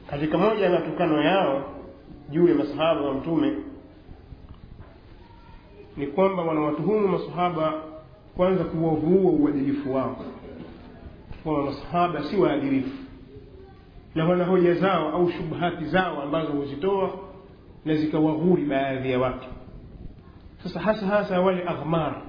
katika moja ya matukano yao juu ya masahaba wa mtume ni kwamba wanawatuhumu masahaba kwanza kuwavuua uadilifu wao kwamba masahaba si waadilifu na wana hoja zao au shubhati zao ambazo huzitoa na zikawaghuri baadhi ya watu sasa hasa hasa wale aghmar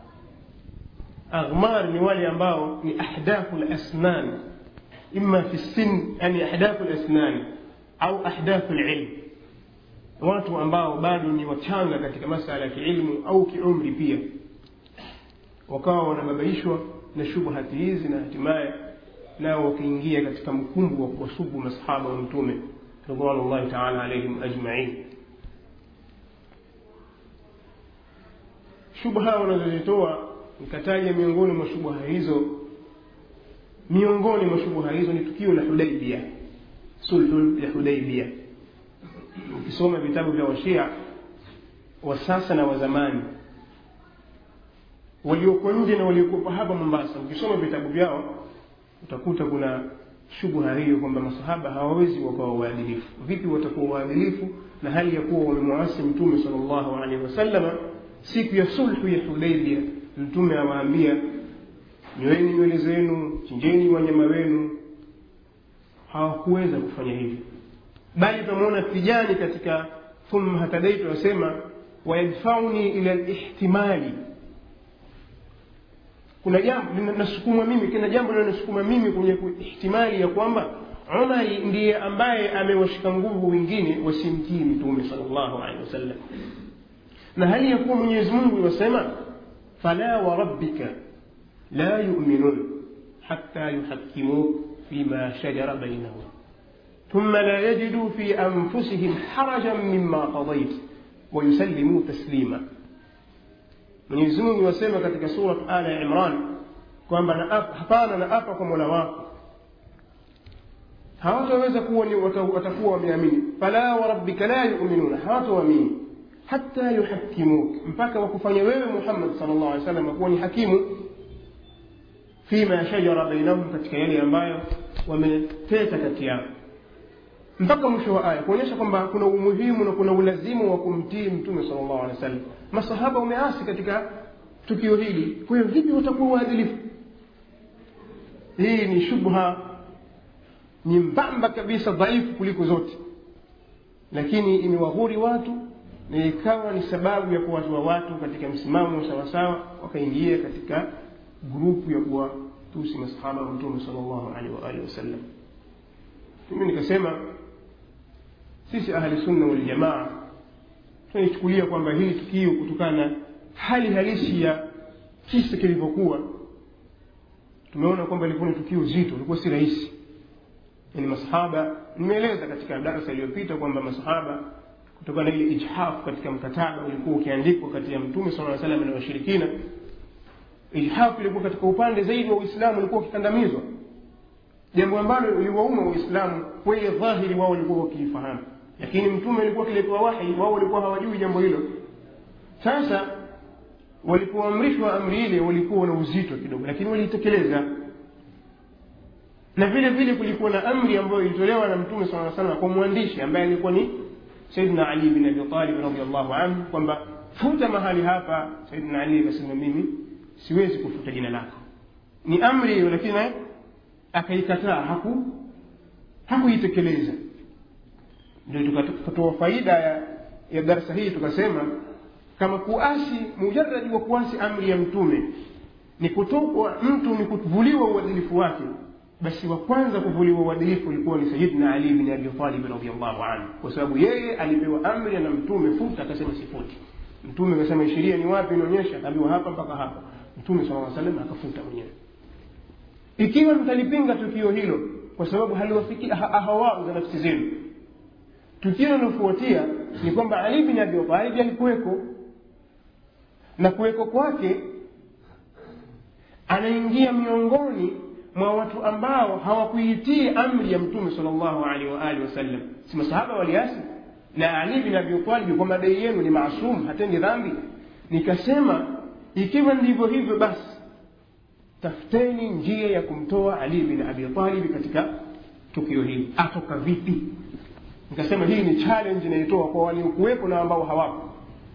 aghmar ni wale ambao ni ahdathu lasnan ima fi sin yani ahdathu lasnani au ahdathu lilm watu ambao bado ni wachanga katika masala ya kiilmu au kiumri pia wakawa wanababaishwa na shubhati hizi na hatimaye nao wakiingia katika mkumbu wa kuwasubu masahaba wa mtume ridwanullahi taala alaihim ajmain shubha wanazozitoa nikataja miongoni mwa shubha hizo miongoni mwa shubha hizo ni tukio la hudaibia sulhu ya hudaibia ukisoma vitabu vya washia wa sasa na wa zamani walioko nje na waliokuwa hapa mombasa ukisoma vitabu vyao utakuta kuna shubha hiyo kwamba masahaba hawawezi wakawa waadilifu vipi watakuwa waadilifu na hali ya kuwa wamemwasi mtume sal llahu alehi wasalama siku ya sulhu ya hudaibia mtume awaambia nyoeni nywele zenu chinjeni wanyama wenu hawakuweza kufanya hivyo bali tunamuona tijani katika thumma hatadaitu wasema wayadfauni ila lihtimali kuna jambo linasukumwa mimi kina jambo linasukuma mimi kwenye ihtimali ya kwamba umari ndiye ambaye amewashika nguvu wengine wasimtii mtume sal llahu alehi wasallam na hali ya kuwa mwenyezi mungu iwasema fala warabbika la yuminun hatta yuhakimuk fima shajara bainahum ثم لا يجدوا في أنفسهم حرجا مما قضيت ويسلموا تسليما mwenyezi mungu wasema katika surat ala ya imran kwamba hapana na apa kwa mola wako hawataweza kuwa ni watakuwa wameamini fala warabbika la yuminuna hawataamini hata yuhakimuk mpaka wakufanya wewe muhammad sal llah alih wasallam kuwa ni hakimu fima shajara bainahum katika yale ambayo wameteta kati yao mpaka mwisho wa aya kuonyesha kwamba kuna umuhimu na kuna ulazimu wa kumtii mtume sal llahu alehi wa sallam masahaba wameasi katika tukio hili kwa hiyo vipi watakuwa waadilifu hii ni shubha nyembamba kabisa dhaifu kuliko zote lakini imewaghuri watu na ikawa ni sababu ya kuwatoa watu katika msimamo sawasawa wakaingia katika grupu ya kuwatusi masahaba wa mtume sal llahu alehi waalihi wasallam mimi nikasema sisi ahli sunna waljamaa tunaichukulia kwamba hili tukio kutokana na hali halisi ya kisa kilivyokuwa tumeona kwamba ilikuwa ni tukio zito ilikuwa si rahisi yani masahaba nimeeleza katika darasa iliyopita kwamba masahaba kutokana na ile ijhafu katika mkataba ulikuwa ukiandikwa kati ya mtume sala salam na washirikina ijhafu ilikuwa katika upande zaidi wa uislamu ulikuwa ukikandamizwa jambo ambalo liwauma waislamu kwenye dhahiri wao walikuwa wakiifahamu lakini mtume alikuwa akiletewa wahi wao walikuwa hawajui jambo hilo sasa walipoamrishwa amri ile walikuwa na uzito kidogo lakini waliitekeleza na vile vile kulikuwa na amri ambayo ilitolewa na mtume saa salam kwa mwandishi ambaye alikuwa ni saidina ali bin abi talib radiallahu anhu kwamba futa mahali hapa saidina ali akasema mimi siwezi kufuta jina lako ni amri hiyo lakini akaikataa haku hakuitekeleza ndio tukatoa faida ya, ya darsa hii tukasema kama kuasi mujaradi wa kuasi amri ya mtume ni kutokwa mtu ni kuvuliwa uadilifu wake basi wa kwanza kuvuliwa uadilifu ulikuwa ni sayidina ali bin abi talib radiallahu anhu kwa sababu yeye alipewa amri na mtume futa akasema sifuti mtume akasema sheria ni wapi inaonyesha akaambiwa hapa mpaka hapa mtume saa salam akafuta mwenyewe ikiwa mtalipinga tukio hilo kwa sababu haliwafiki ahawau za nafsi zenu tukio linalofuatia ni kwamba ali bin abi talib alikuweko na kuweko kwake anaingia miongoni mwa watu ambao hawakuitii amri ya mtume sal llahu alehi waalihi wasallam si masahaba waliasi na ali bin abi talib kwa madai yenu ni maasum hatendi dhambi nikasema ikiwa ndivyo hivyo basi tafuteni njia ya kumtoa ali bin abi talib katika tukio hili atoka vipi nikasema hii ni challenge inaitoa kwa waliokuwepo na ambao hawapo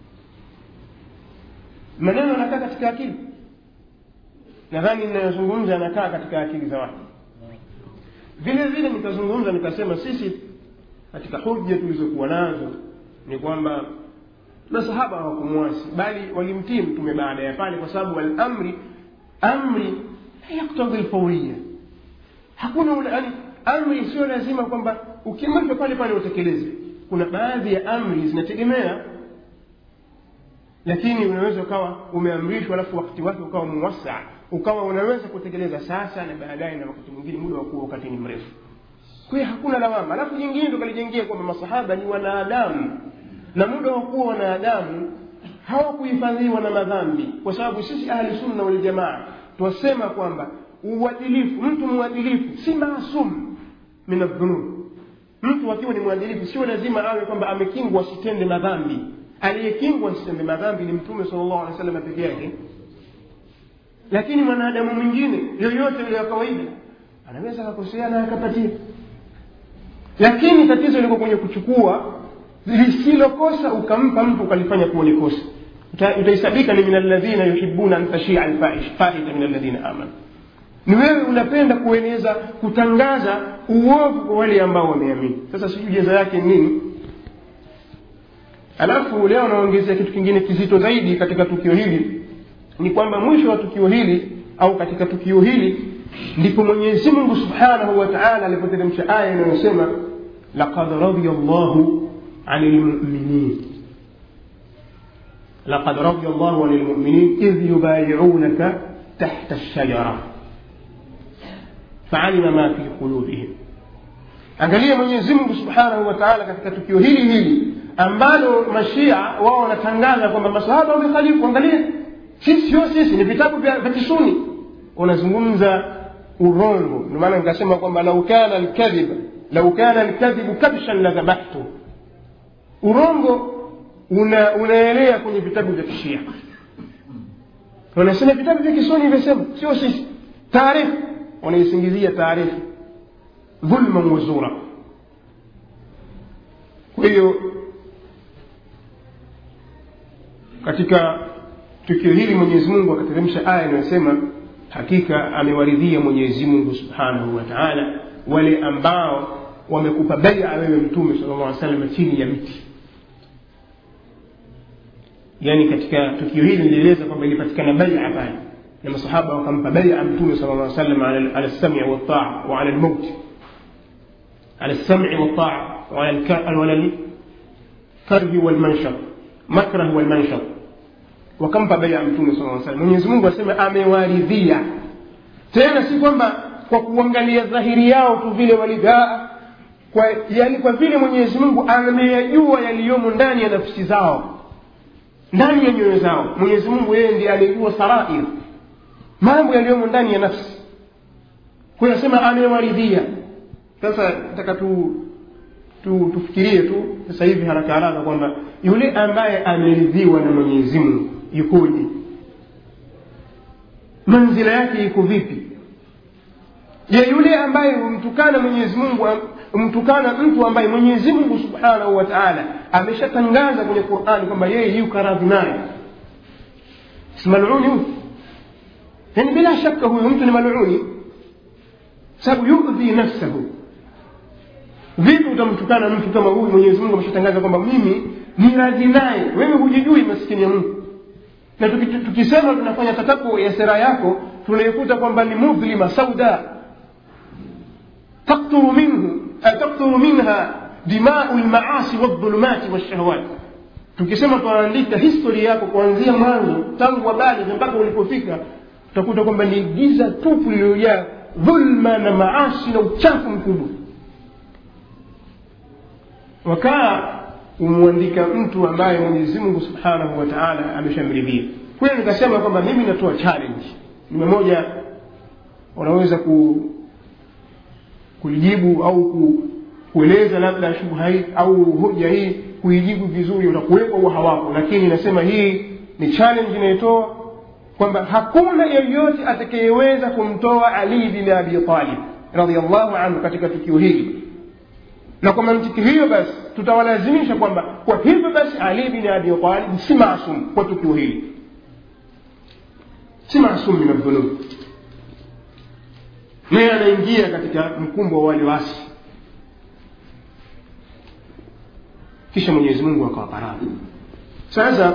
maneno yanakaa katika akili nadhani ninayozungumza yanakaa katika akili za watu vile vile nikazungumza nikasema sisi katika hoja tulizokuwa nazo ni kwamba masahaba hawakumwasi bali walimtii mtume baada ya pale kwa sababu alamri amri yaktadhi lfauria hakuna ule yani amri sio lazima kwamba ukimaliza pale pale utekeleze kuna baadhi ya amri zinategemea lakini unaweza ukawa umeamrishwa alafu wakati wake ukawa muwasaa ukawa unaweza kutekeleza sasa na baadaye na wakati mwingine muda wa kuwa wakati ni mrefu kwa hiyo hakuna lawama alafu jingine tukalijengia kwamba masahaba ni wanadamu na muda wa kuwa wanadamu hawakuhifadhiwa na madhambi kwa sababu sisi ahli sunna waljamaa twasema kwamba uadilifu mtu mwadilifu si maasum min aldhunub mtu akiwa ni mwadilifu sio lazima awe kwamba amekingwa asitende madhambi aliyekingwa asitende madhambi ni mtume sala llahu alehi wasallam peke yake lakini mwanadamu mwingine yoyote yule wa kawaida anaweza akakosea na akapatia lakini tatizo liko kwenye kuchukua lisilokosa ukampa mtu ukalifanya kuwa ni kosa utahisabika ni min alladhina yuhibuna an tashia alfahisha min alladhina amanu ni wewe unapenda kueneza kutangaza uovu kwa wale ambao wameamini sasa sijui jeza yake nini alafu leo naongezea kitu kingine kizito zaidi katika tukio hili ni kwamba mwisho wa tukio hili au katika tukio hili ndipo mwenyezi mungu subhanahu wa taala alipoteremsha aya inayosema laqad radia llahu ani lmuminin لقد رضي الله عن المؤمنين إذ يبايعونك تحت الشجرة فعلم ما في قلوبهم angalia mwenyezi mungu subhanahu wa taala katika tukio hili hili ambalo mashia wao wanatangaza kwamba masahaba wamekhalifu angalia sisi sio sisi ni vitabu vya kisuni wanazungumza urongo ndio maana nikasema kwamba lau kana lkadhiba lau kana lkadhibu kabshan la dhabahtu urongo una unaelea kwenye vitabu vya kishia wanasema vitabu vya kisuni vimesema sio sisi taarifu wanaisingizia taarifu dhulman wa zura kwa hiyo katika tukio hili mwenyezi mungu akateremsha aya inayosema hakika amewaridhia mwenyezi mungu subhanahu wa taala wale ambao wamekupa baia wewe mtume sala llah salama chini ya miti yaani katika tukio hili nilieleza kwamba ilipatikana baia pale na masahaba wakampa baia mtume sala llah salam ala lsami waltaa wa ala lmauti على السمع والطاعة وعلى الكره والمنشط مكره والمنشط wakampa baya mtume sala salam mwenyezi mungu asema amewaridhia tena si kwamba kwa kuangalia dhahiri yao tu vile walivyaa kwa, yani kwa vile mwenyezi mungu ameyajua yaliyomo ndani ya nafsi zao ndani ya nyoyo zao mwenyezi mungu yeye ndiye aliyejua sarair mambo yaliyomo ndani ya nafsi kwa hiyo asema amewaridhia sasa nataka tu, tu tufikirie tu sasa hivi haraka haraka kwamba yule ambaye ameridhiwa na mwenyezi mungu yukoje manzila yake iko vipi je yule ambaye humtukana mwenyezi mungu humtukana mtu ambaye mwenyezi mungu subhanahu wa taala ameshatangaza kwenye qurani kwamba yeye yuko radhi naye si maluni huyu yani bila shaka huyu mtu ni maluni sababu yudhi nafsahu vipi utamtukana mtu kama huyu mwenyezi mungu ameshatangaza kwamba mimi ni radhi naye wewe hujijui maskini ya mungu na tukisema tunafanya tataku ya sera yako tunaikuta kwamba ni mudhlima sauda takturu minhu takturu minha dimau lmaasi waldhulumati walshahawat tukisema tunaandika histori yako kuanzia mwanzo tangu wabalighi mpaka ulipofika utakuta kwamba ni giza tupu lililojaa dhulma na maasi na uchafu mkubwa wakaa umwandika mtu ambaye mwenyezi mungu subhanahu wa taala ameshamridhia kweli nikasema kwamba mimi natoa challenge nime moja unaweza ku kulijibu au ku, kueleza labda shubha hii au hoja hii kuijibu vizuri utakuwepo au hawako lakini nasema hii ni challenge inayotoa kwamba hakuna yeyote atakayeweza kumtoa ali bin abi talib radiallahu anhu katika tukio hili na kwa mantiki hiyo basi tutawalazimisha kwamba kwa hivyo basi ali bin abi talib si masum kwa tukio hili si masum min aldhunub naye anaingia katika mkumbo wa wale wasi kisha mwenyezi mungu akawapa radhi sasa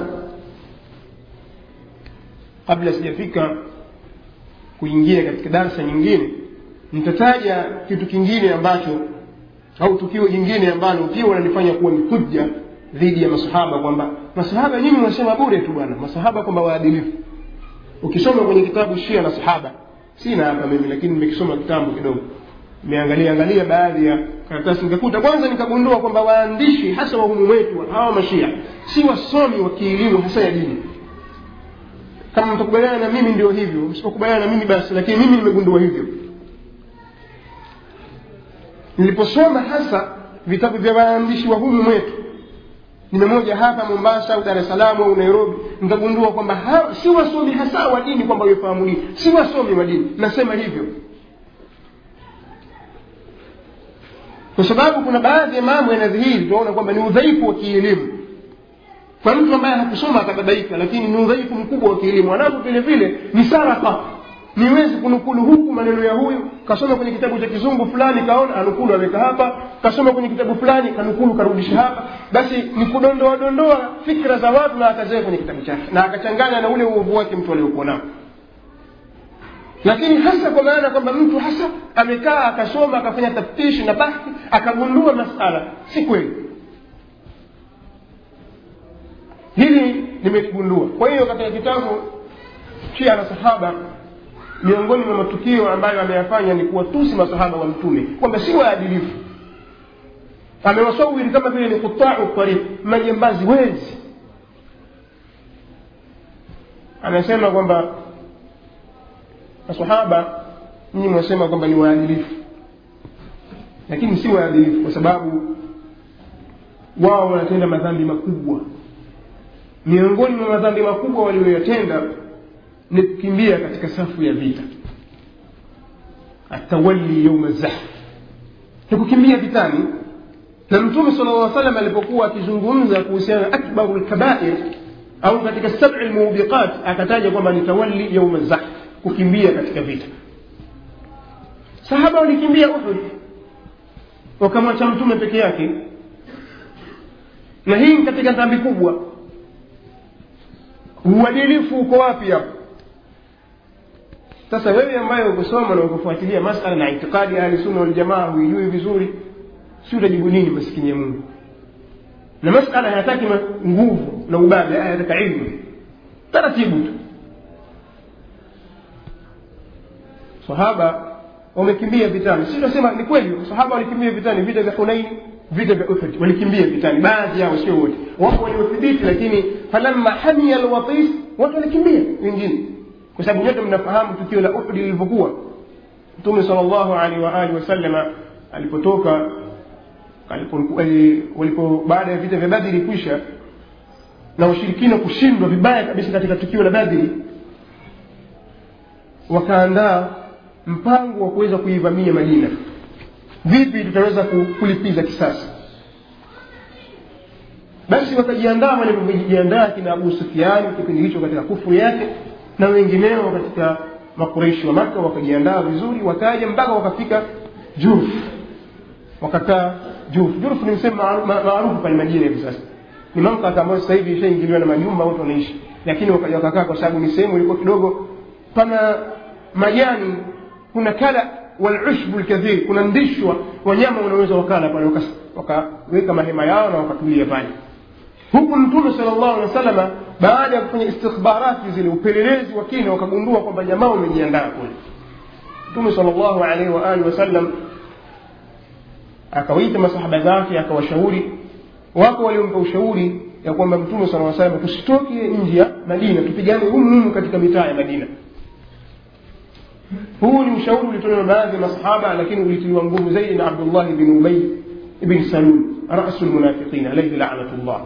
kabla sijafika kuingia katika darsa nyingine nitataja kitu kingine ambacho au tukio jingine ambalo pia wanalifanya kuwa ni hujja dhidi ya masahaba kwamba masahaba nyinyi mwasema bure tu bwana masahaba kwamba waadilifu ukisoma kwenye kitabu shia na sahaba sina hapa mimi lakini nimekisoma kitambo kidogo nimeangalia angalia baadhi ya karatasi nikakuta kwanza nikagundua kwamba waandishi hasa wahumu wetu hawa mashia si wasomi wa kielimu hasa ya dini kama mtakubaliana na mimi ndio hivyo msipokubaliana na mimi basi lakini mimi nimegundua hivyo niliposoma hasa vitabu vya waandishi wa humu mwetu nimemoja hapa mombasa au dar es salaam au nairobi nikagundua kwamba si wasomi hasa wa dini kwamba wafahamu dini si wasomi wa dini nasema hivyo kwa sababu kuna baadhi ya mambo yanadhihiri tunaona kwamba ni udhaifu wa kielimu kwa mtu ambaye hakusoma atababaika lakini ni udhaifu mkubwa wa kielimu alafu vile vile ni saraka niwezi kunukulu huku maneno ya huyu kasoma kwenye kitabu cha kizungu fulani kaona anukulu aweka hapa kasoma kwenye kitabu fulani kanukulu karudisha hapa basi ni kudondoa dondoa fikra za watu na akaziweka kwenye kitabu chake na akachanganya na ule uovu wake mtu aliokuwa nao lakini hasa kwa maana kwamba mtu hasa amekaa akasoma akafanya taftishi na bahthi akagundua masala si kweli hili nimeligundua kwa hiyo katika kitabu shia na sahaba miongoni mwa matukio ambayo ameyafanya ni kuwatusi masahaba wa mtume kwamba si waadilifu amewasawiri kama vile ni kutau tariq majambazi wezi anasema kwamba masahaba nyinyi mwasema kwamba ni waadilifu lakini si waadilifu kwa sababu wao wanatenda madhambi makubwa miongoni mwa madhambi makubwa walioyatenda ni kukimbia katika safu ya vita atawali yauma zahf ni kukimbia vitani na mtume sala llah salam alipokuwa akizungumza kuhusiana na akbaru lkabair au katika sabi lmubiqat akataja kwamba ni tawali yauma zahf kukimbia katika vita sahaba walikimbia uhud wakamwacha mtume peke yake na hii ni katika dhambi kubwa uadilifu uko wapi hapo sasa wewe ambaye ukusoma na ukufuatilia masala na itikadi ahli sunna waljamaa huijui vizuri si utajibu nini maskini ya mungu na masala hayataki nguvu na ubabe hayataka ilmu taratibu tu sahaba wamekimbia vitani si tunasema ni kweli sahaba walikimbia vitani vita vya hunaini vita vya uhud walikimbia vitani baadhi yao sio wote wapo waliothibiti lakini falamma hamia alwatis watu walikimbia wengine kwa sababu nyote mnafahamu tukio la uhudi lilivyokuwa mtume sal llahu alehi waalihi wasalama alipotoka walipo baada ya vita vya badiri kwisha na washirikina kushindwa vibaya kabisa katika tukio la badiri wakaandaa mpango wa kuweza kuivamia madina vipi tutaweza kulipiza kisasi basi wakajiandaa walivyojiandaa kina abu sufiani kipindi hicho katika kufuru yake na wengineo katika makureishi wa maka wakajiandaa vizuri wakaja mpaka wakafika jurf wakakaa jurf jurf ni msehemu maarufu pale madina hivi sasa ni mamlaka ambayo sasa hivi ishaingiliwa na majumba watu wanaishi lakini wakaja wakakaa kwa sababu ni sehemu ilikuwa kidogo pana majani kuna kala walushbu lkathir kuna ndishwa wanyama wanaweza wakala pale wakaweka mahema yao na wakatulia pale huku mtume sala llahu alehi wa sallama baada ya kufanya istikhbarati zile upelelezi wa kina wakagundua kwamba jamaa wamejiandaa kule mtume sala llahu alaihi waalihi wasallam akawaita masahaba zake akawashauri wako waliompa ushauri ya kwamba mtume sala salam tusitoke nje ya madina tupigane humu humu katika mitaa ya madina huu ni ushauri ulitolewa na baadhi ya masahaba lakini ulitiliwa nguvu zaidi na abdullahi bin ubay ibn salul rasu lmunafiqin alaihi lanatullah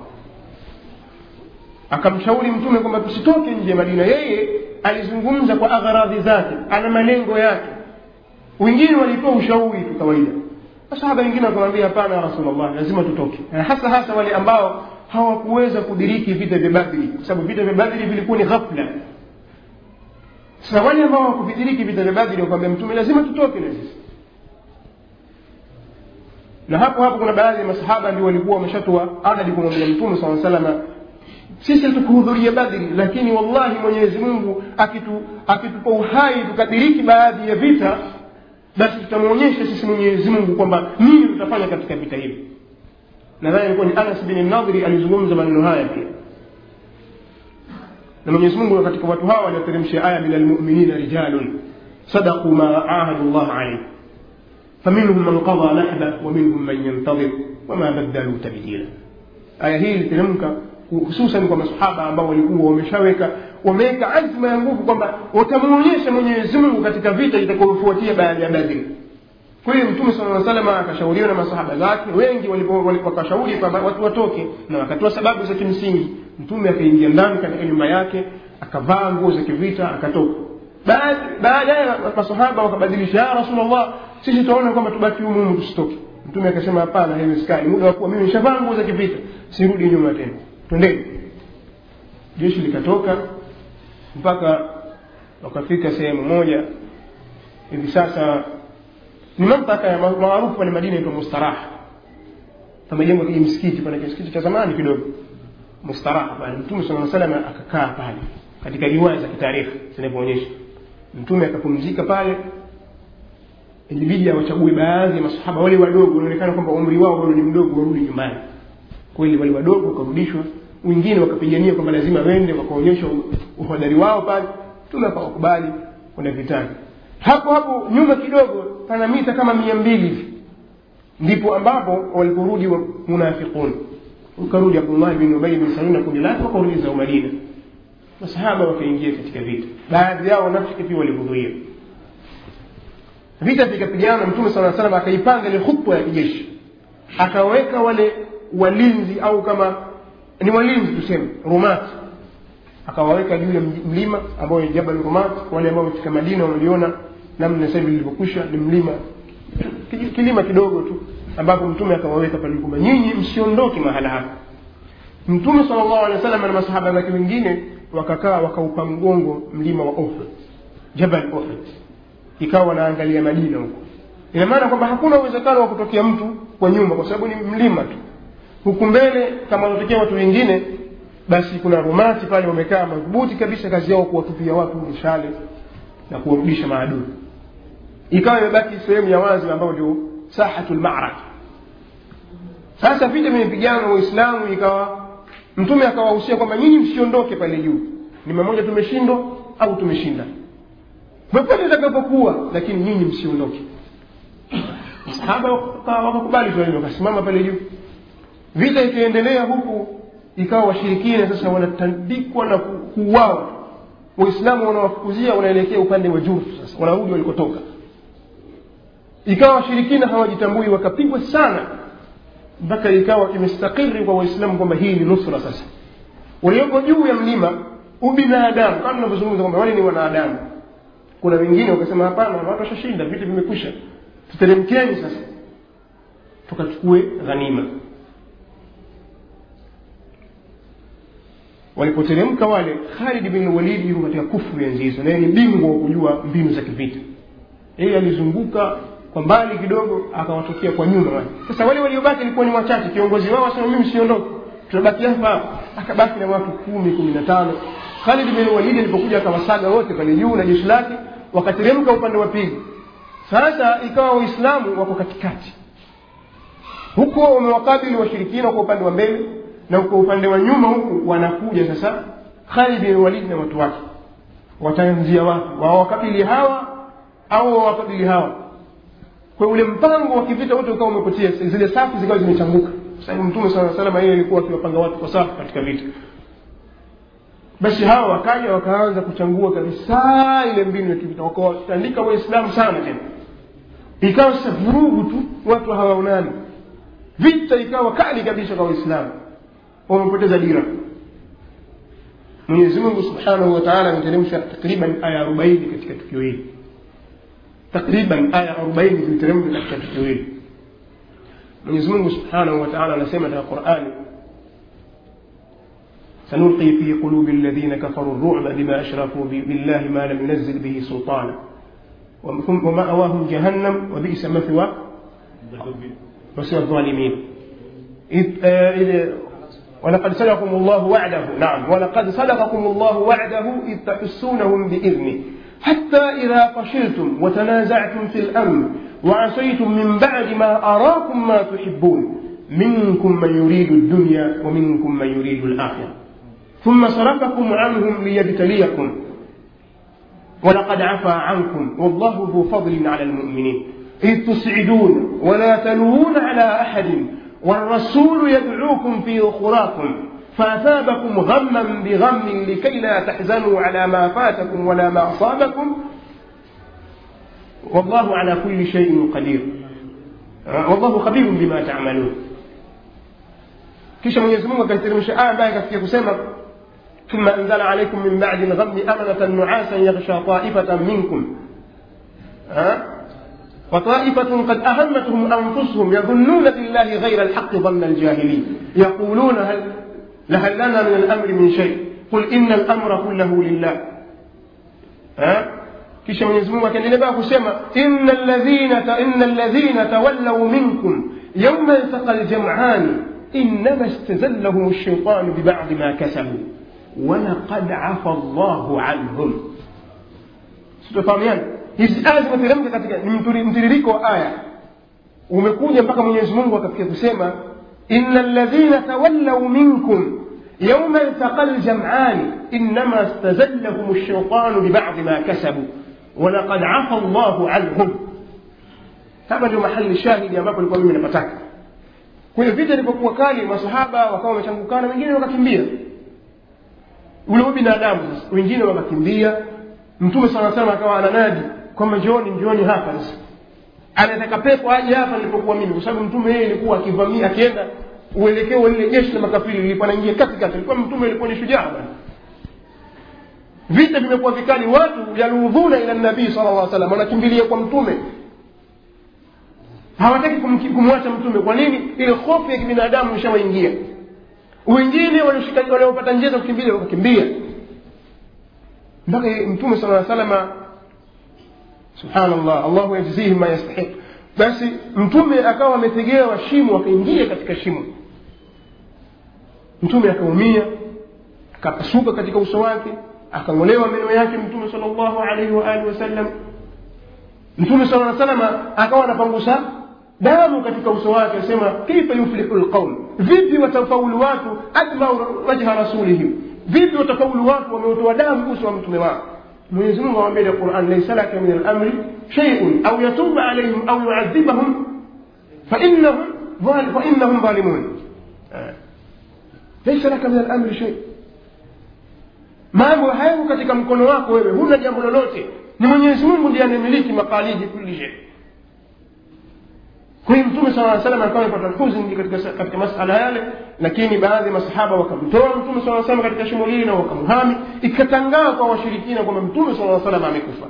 akamshauri mtume kwamba tusitoke nje ya madina yeye alizungumza kwa agharadhi zake ana malengo yake wengine walitoa ushauri tu kawaida masahaba wengine wakamwambia hapana ya rasulllah lazima tutoke na hasa hasa wale ambao hawakuweza kudiriki vita vya badri kwa sababu vita vya badri vilikuwa ni ghafla sasa wale ambao hawakuvidiriki vita vya badri wakamwambia mtume lazima tutoke na sisi na hapo hapo kuna baadhi ya masahaba ndio walikuwa wameshatoa adadi kumwambia mtume saa salama sisi hatukuhudhuria badri lakini wallahi mwenyezi mungu akitu, akitupa uhai tukadiriki baadhi ya vita basi tutamwonyesha sisi mwenyezi mungu kwamba nini tutafanya katika vita hivi nadhani ilikuwa ni anas bin nadhiri alizungumza maneno haya pia na mwenyezi mungu katika watu hawa walioteremsha aya min almuminina rijalun sadaquu ma ahadu llah alaih فمنهم من قضى نحبه ومنهم من ينتظر وما بدلوا تبديلا aya hii iliteremka hususan kwa masahaba ambao walikuwa wameshaweka wameweka azma ya nguvu kwamba watamwonyesha mwenyezi mungu katika vita itakayofuatia baada ya badri kwa hiyo mtume sala salama akashauriwa na masahaba zake wengi wakashauri kwamba watu watoke na wakatoa sababu za kimsingi mtume akaingia ndani katika nyumba yake akavaa nguo za kivita akatoka baadaye masahaba wakabadilisha ya rasulllah sisi tunaona kwamba tubaki humu humu tusitoke mtume akasema hapana haiwezekani muda wa kuwa mimi nishavaa nguo za kivita sirudi nyuma tena twendeni jeshi likatoka mpaka wakafika sehemu moja hivi sasa ni mamtaka ya maarufu pale madina itwa mustaraha pamejengwa kiji msikiti pana msikiti cha zamani kidogo mustaraha pale mtume saa salama akakaa pale katika riwaya za kitarikhi zinavyoonyesha mtume akapumzika pale ilibidi awachague baadhi ya masahaba wale wadogo wanaonekana kwamba umri wao bado ni mdogo warudi nyumbani kweli wale wadogo wakarudishwa wengine wakapigania kwamba lazima wende wakaonyesha uhodari wao pale mtume akawakubali kwenda vitani hapo hapo nyuma kidogo pana mita kama mia mbili hivi ndipo ambapo waliporudi wa munafiqun ukarudi abdullah bin ubay bin salul na kundi lake wakarudi zao madina masahaba wakaingia katika vita baadhi yao wanafiki pia walihudhuria vita vikapigana mtume saa salam akaipanga ile khutwa ya kijeshi akaweka wale walinzi au kama ni walinzi tuseme rumat akawaweka juu ya mlima ambao ni jabal rumat wale ambao wamefika madina wameliona namna sasa hivi lilivyokwisha ni mlima kilima kidogo tu ambapo mtume akawaweka pale kwamba nyinyi msiondoke mahala hapa mtume sala llahu alehi wa sallam na masahaba zake wengine wakakaa wakaupa mgongo mlima wa uhud jabal uhud ikawa wanaangalia madina huko ina maana kwamba hakuna uwezekano wa kutokea mtu kwa nyuma kwa sababu ni mlima tu huku mbele kama wanatokea watu wengine basi kuna rumati pale wamekaa madhubuti kabisa kazi yao kuwatupia watu mishale na kuwarudisha maadui ikawa imebaki sehemu ya wazi ambayo ndio sahatu lmaraka sasa vita vimepigana waislamu ikawa mtume akawahusia kwamba nyinyi msiondoke pale juu ni mamoja tumeshindwa au tumeshinda popote itakapokuwa lakini nyinyi msiondoke sahaba wakakubali tu wakasimama pale juu vita ikaendelea huku ikawa washirikina sasa wanatandikwa na kuuawa waislamu wanawafukuzia wanaelekea upande wa juu sasa wanarudi walikotoka ikawa washirikina hawajitambui wakapigwa sana mpaka ikawa imestakiri kwa waislamu kwamba hii ni nusra sasa walioko juu ya mlima ubinadamu kama tunavyozungumza kwamba wale ni wanadamu kuna wengine wakasema hapana watu washashinda vita vimekwisha tuteremkeni sasa tukachukue ghanima walipoteremka wale khalid bin walidi yuko katika kufru enzi hizo naye ni bingwa wa kujua mbinu za kivita yeye alizunguka kwa mbali kidogo akawatokea kwa nyuma wale sasa wale waliobaki ilikuwa ni wachache kiongozi wao asema mimi siondoke tunabaki hapa akabaki na watu kumi kumi na tano khalid bin walidi alipokuja akawasaga wote pale juu na jeshi lake wakateremka upande wa pili sasa ikawa waislamu wako katikati huko wamewakabili washirikina kwa upande wa mbele na kwa upande wa nyuma huku wanakuja sasa Khalid bin Walid na watu wake wataanzia wapi wawakabili hawa au wawakabili hawa kwa ule mpango wa kivita wote ukawa umepotea zile safu zikawa zimechanguka sababu mtume sala salama yeye alikuwa akiwapanga watu kwa safu katika vita basi hawa wakaja wakaanza kuchangua kabisa ile mbinu ya kivita wakawatandika waislamu sana tena ikawa sasa vurugu tu watu hawaonani vita ikawa kali kabisa kwa waislamu wamepoteza dira mwenyezi mungu subhanahu wa taala ameteremsha takriban aya arobaini katika tukio hili takriban aya arobaini ziliteremka katika tukio hili mwenyezi mungu subhanahu wa taala anasema katika qurani سنلقي في قلوب الذين كفروا الرعب بما أشركوا بالله ما لم ينزل به سلطانا ومأواهم جهنم وبئس مثوى مثوى الظالمين إذ, آه إذ ولقد صدقكم الله وعده نعم ولقد صدقكم الله وعده إذ تحسونهم بإذنه حتى إذا فشلتم وتنازعتم في الأمر وعصيتم من بعد ما أراكم ما تحبون منكم من يريد الدنيا ومنكم من يريد الآخرة ثم صرفكم عنهم ليبتليكم ولقد عفا عنكم والله ذو فضل على المؤمنين إذ تسعدون ولا تلوون على أحد والرسول يدعوكم في أخراكم فأثابكم غما بغم لكي لا تحزنوا على ما فاتكم ولا ما أصابكم والله على كل شيء قدير والله خبير بما تعملون kisha mwenyezi mungu akaiteremsha aya ambaye akafikia kusema ثم أنزل عليكم من بعد الغم أمنة نعاسا يغشى طائفة منكم ها وطائفة قد أهمتهم أنفسهم يظنون بالله غير الحق ظن الجاهلين يقولون هل لهل لنا من الأمر من شيء قل إن الأمر كله لله ها kisha mwenyezi mungu akaendelea baa kusema ina alladhina ina alladhina tawallaw minkum yauma iltaqa aljam'ani انما استزلهم الشيطان ببعض ما كسبوا ولقد عفى الله عنهم sitofahamiana hizi aya zimeteremka katika ni mtiririko wa aya umekuja mpaka mwenyezi mungu akafikia kusema ina ladhina tawallaw minkum yauma iltaqa ljamani inama stazallahum lshaitanu bibadi ma kasabu walaqad afa llahu anhum hapa ndio mahali shahidi ambapo ilikuwa mimi napataka kwa hiyo vita ilipokuwa kali masahaba wakawa wamechangukana wengine wakakimbia ule binadamu sasa wengine wakakimbia mtume sana sana akawa ananadi kwamba njooni njooni hapa sasa anataka pepo aje hapa nilipokuwa mimi kwa sababu mtume yeye ilikuwa akivamia akienda uelekeo lile jeshi la makafiri lilikuwa naingia katikati ilikuwa mtume ilikuwa ni shujaa bwana vita vimekuwa vikali watu yaludhuna ila nabii sala llah salam wanakimbilia kwa mtume hawataki kumwacha mtume kwa nini ile hofu ya kibinadamu ishawaingia wengine waliopata njia za kukimbia wakakimbia mpaka mtume sala salama subhanallah allahu yajzihim ma yastahiq basi mtume akawa ametegewa shimo akaingia katika shimo mtume akaumia akapasuka katika uso wake akang'olewa meno yake mtume sal llahu alaihi waalihi wasallam mtume sala salama akawa anapangusa damu katika uso wake asema kaifa yuflihu lqaum vipi watafaulu watu admau wajha rasulihim vipi watafaulu watu wameutoa damu uso wa mtume wao mwenyezi mungu awambia ile quran laisa laka min alamri sheiun au yatuba alaihim au yuadhibahum fainahum fainahum dhalimun laisa laka min alamri shei mambo hayako katika mkono wako wewe huna jambo lolote ni mwenyezi mungu ndiye anayemiliki maqalidi kulli shei kwa hiyo mtume sala salam alikuwa amepata huzuni katika, katika masala yale lakini baadhi ya masahaba wakamtoa mtume sala salam katika shimo lile na wakamhami ikatangaa kwa washirikina kwamba mtume sala salam amekufa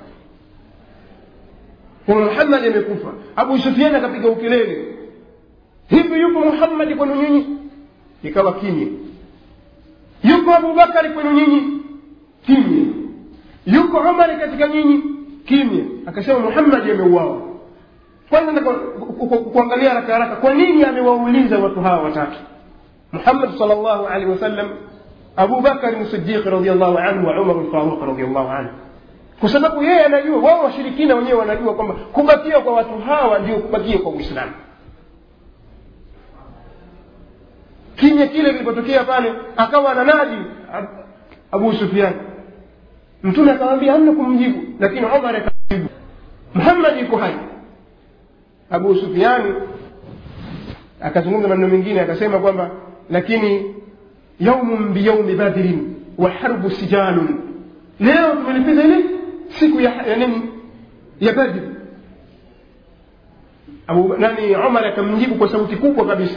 kwamba muhammadi amekufa abu sufiani akapiga ukelele hivi yupo muhammadi kwenu nyinyi ikawa kimya yuko abubakari kwenu nyinyi kimya yuko umari katika nyinyi kimya akasema muhammadi ameuawa kwanza nataka kuangalia haraka haraka kwa nini amewauliza watu hawa watatu muhammad sal llahu alehi wasallam abu bakari sidiq radiallahu anhu wa umar lfaruq radiallahu anhu kwa sababu yeye anajua wao washirikina wenyewe wanajua kwamba kubakia kwa watu hawa ndio kubakia kwa uislamu kimya kile kilipotokea pale akawa ananadi abu sufian mtume akamwambia hamna kumjibu lakini umar akamjibu muhammad yuko hai abu sufiani akazungumza maneno mengine akasema kwamba lakini yaumun biyaumi badrin wa harbu sijalun leo tumelipiza ile siku ya, ya nini ya badri abu nani umar akamjibu kwa sauti kubwa kabisa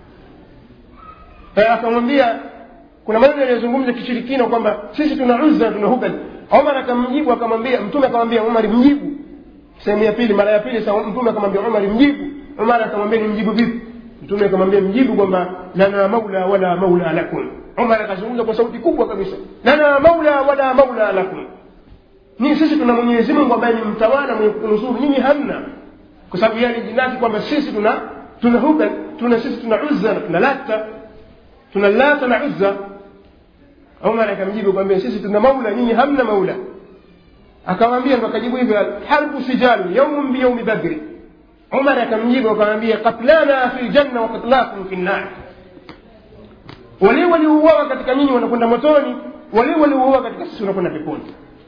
akamwambia kuna maneno yaliyozungumza kishirikina kwamba sisi tuna uzza tuna hubal umar akamjibu akamwambia mtume akamwambia umar mjibu sehemu ya pili mara ya pili sa mtume akamwambia umar mjibu umar akamwambia ni mjibu vipi mtume akamwambia mjibu kwamba lana maula wala maula lakum umar akazungumza kwa sauti kubwa kabisa lana maula wala maula lakum ni sisi tuna mwenyezi mungu ambaye ni mtawala mwenye kunusuru nyinyi hamna kwa sababu yeye alijinaki kwamba sisi tuna tuna hubal tuna sisi tuna uzza na tuna lata tuna lata na uzza umar akamjibu kwambia sisi tuna maula nyinyi hamna maula akamwambia ndo akajibu hivyo harbu sijalu yaumun biyaumi badri umar akamjibu akamwambia qatlana fi ljanna wa qatlakum fi nnar wale waliouawa katika nyinyi wanakwenda motoni wale waliouawa katika sisi wanakwenda peponi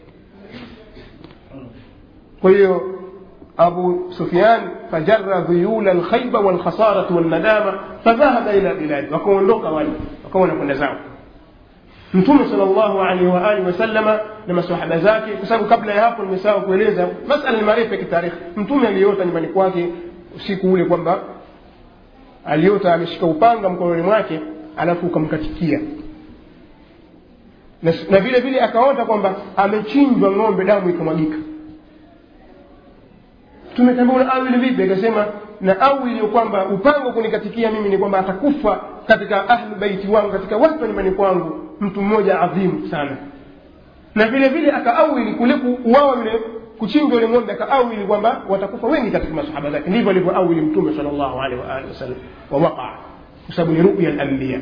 kwa hiyo أبو سفيان فجر ذيول الخيبة والخسارة والندامة فذهب إلى بلاده وكون لوكا والي وكون كنا زاو mtume salllahu alaihi waalihi wasallama na masahaba zake kwa sababu kabla ya hapo nimesahau kueleza masala ni marefu ya kitarikhi mtume aliota nyumbani kwake usiku ule kwamba aliota ameshika upanga mkononi mwake alafu ukamkatikia na, na vile vile akaota kwamba amechinjwa ng'ombe damu ikamwagika tumetambua awili vipi akasema na awili kwamba upango kunikatikia mimi ni kwamba atakufa katika ahlu baiti wangu katika watu wa nyumbani kwangu mtu mmoja adhimu sana na vile vile akaawili kule kuuawa yule kuchinjwa yule ng'ombe akaawili kwamba watakufa wengi katika masahaba zake ndivyo alivyoawili mtume sal llahu alehi waalihi wasallam wawaqaa kwa sababu ni ruya lambiya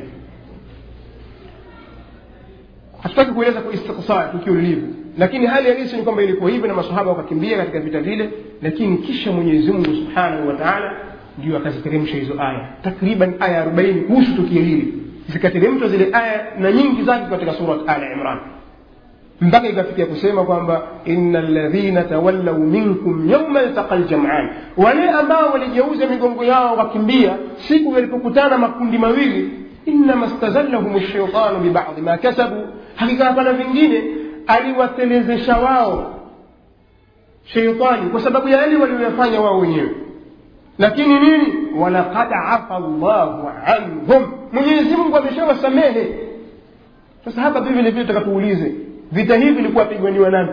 hatutaki kueleza kwa istiqsar tukio lilivyo lakini hali halisi ni kwamba ilikuwa hivyo na masahaba wakakimbia katika vita vile lakini kisha mwenyezi mungu subhanahu wa taala ndio akaziteremsha hizo aya takriban aya arobaini kuhusu tukio hili zikateremshwa zile aya na nyingi zake katika surat ala imran mpaka ikafikia kusema kwamba ina ladhina tawallau minkum yauma ltaqa ljaman wale ambao waligeuza migongo yao wakimbia siku yalipokutana makundi mawili innama stazallahum shaitanu bibadhi ma kasabu hakika hapana vingine aliwatelezesha wao sheitani kwa sababu ya yale walioyafanya wao wenyewe lakini nini walaqad afa llahu anhum mwenyezi mungu ameshawasamehe sasa hapa pia vile vile takatuulize vita hivi vilikuwa piganiwa nani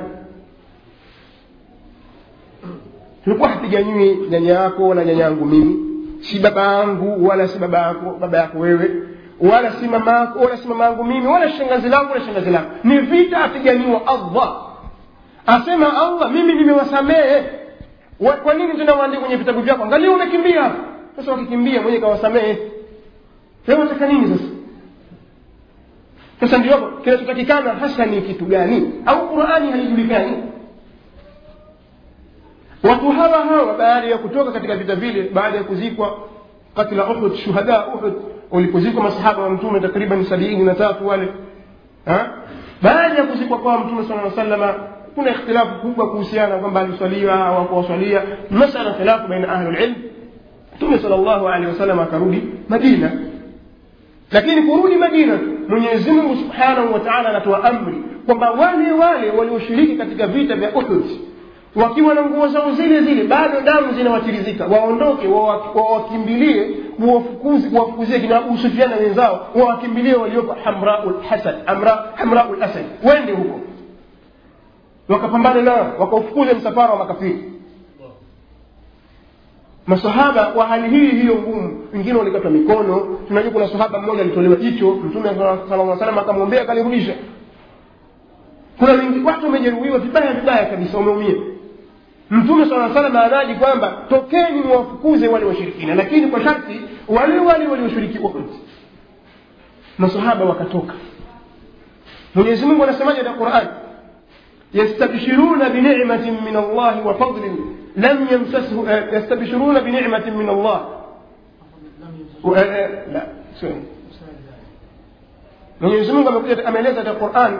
tulikuwa hapiganiwi nyanya yako wala nyanya yangu mimi si baba yangu wala si baba yako baba yako wewe wala si mama yako wala si mama yangu mimi wala shangazi langu wala shangazi langu ni vita apiganiwa allah asema allah mimi nimewasamehe kwa nini tena waandike kwenye vitabu vyako angalia umekimbia sasa wakikimbia mwenye kawasamehe leo wataka nini sasa sasa ndio hapo kinachotakikana hasa ni kitu gani au qurani haijulikani watu hawa hawa baada ya kutoka katika vita vile baada ya kuzikwa katila uhud shuhada uhud walipozikwa masahaba wa mtume takriban sabini na tatu wale baada ya kuzikwa kwa mtume sala salama kuna ikhtilafu kubwa kuhusiana kwamba aliswalia au hakuwaswalia masala khilafu baina ahli lilm mtume sal llahu alehi wasallam akarudi madina lakini kurudi madina mwenyezi mungu subhanahu wa taala anatoa amri kwamba wale wale walioshiriki katika vita vya uhud wakiwa na nguo zao zile zile bado damu zinawatirizika waondoke wawakimbilie kuwafukuzie kina abu sufiana wenzao wawakimbilie waliopo hamrau lhasad hamrau lasad wende huko wakapambana nao wakaufukuza msafara wa makafiri masahaba kwa hali hii hiyo ngumu wengine walikatwa mikono tunajua kuna sahaba mmoja alitolewa jicho mtume sala salam akamwombea akalirudisha kuna wengi watu wamejeruhiwa vibaya vibaya kabisa wameumia mtume saa salam anaji kwamba tokeni mwafukuze wale washirikina lakini kwa sharti wale wale walioshiriki uhud masahaba wakatoka mwenyezi mungu anasemaje katika qurani يستبشرون بنعمة من الله وفضل لم يمسسه يستبشرون بنعمة من الله لا سوري Mwenyezi Mungu amekuja ameeleza katika Qur'an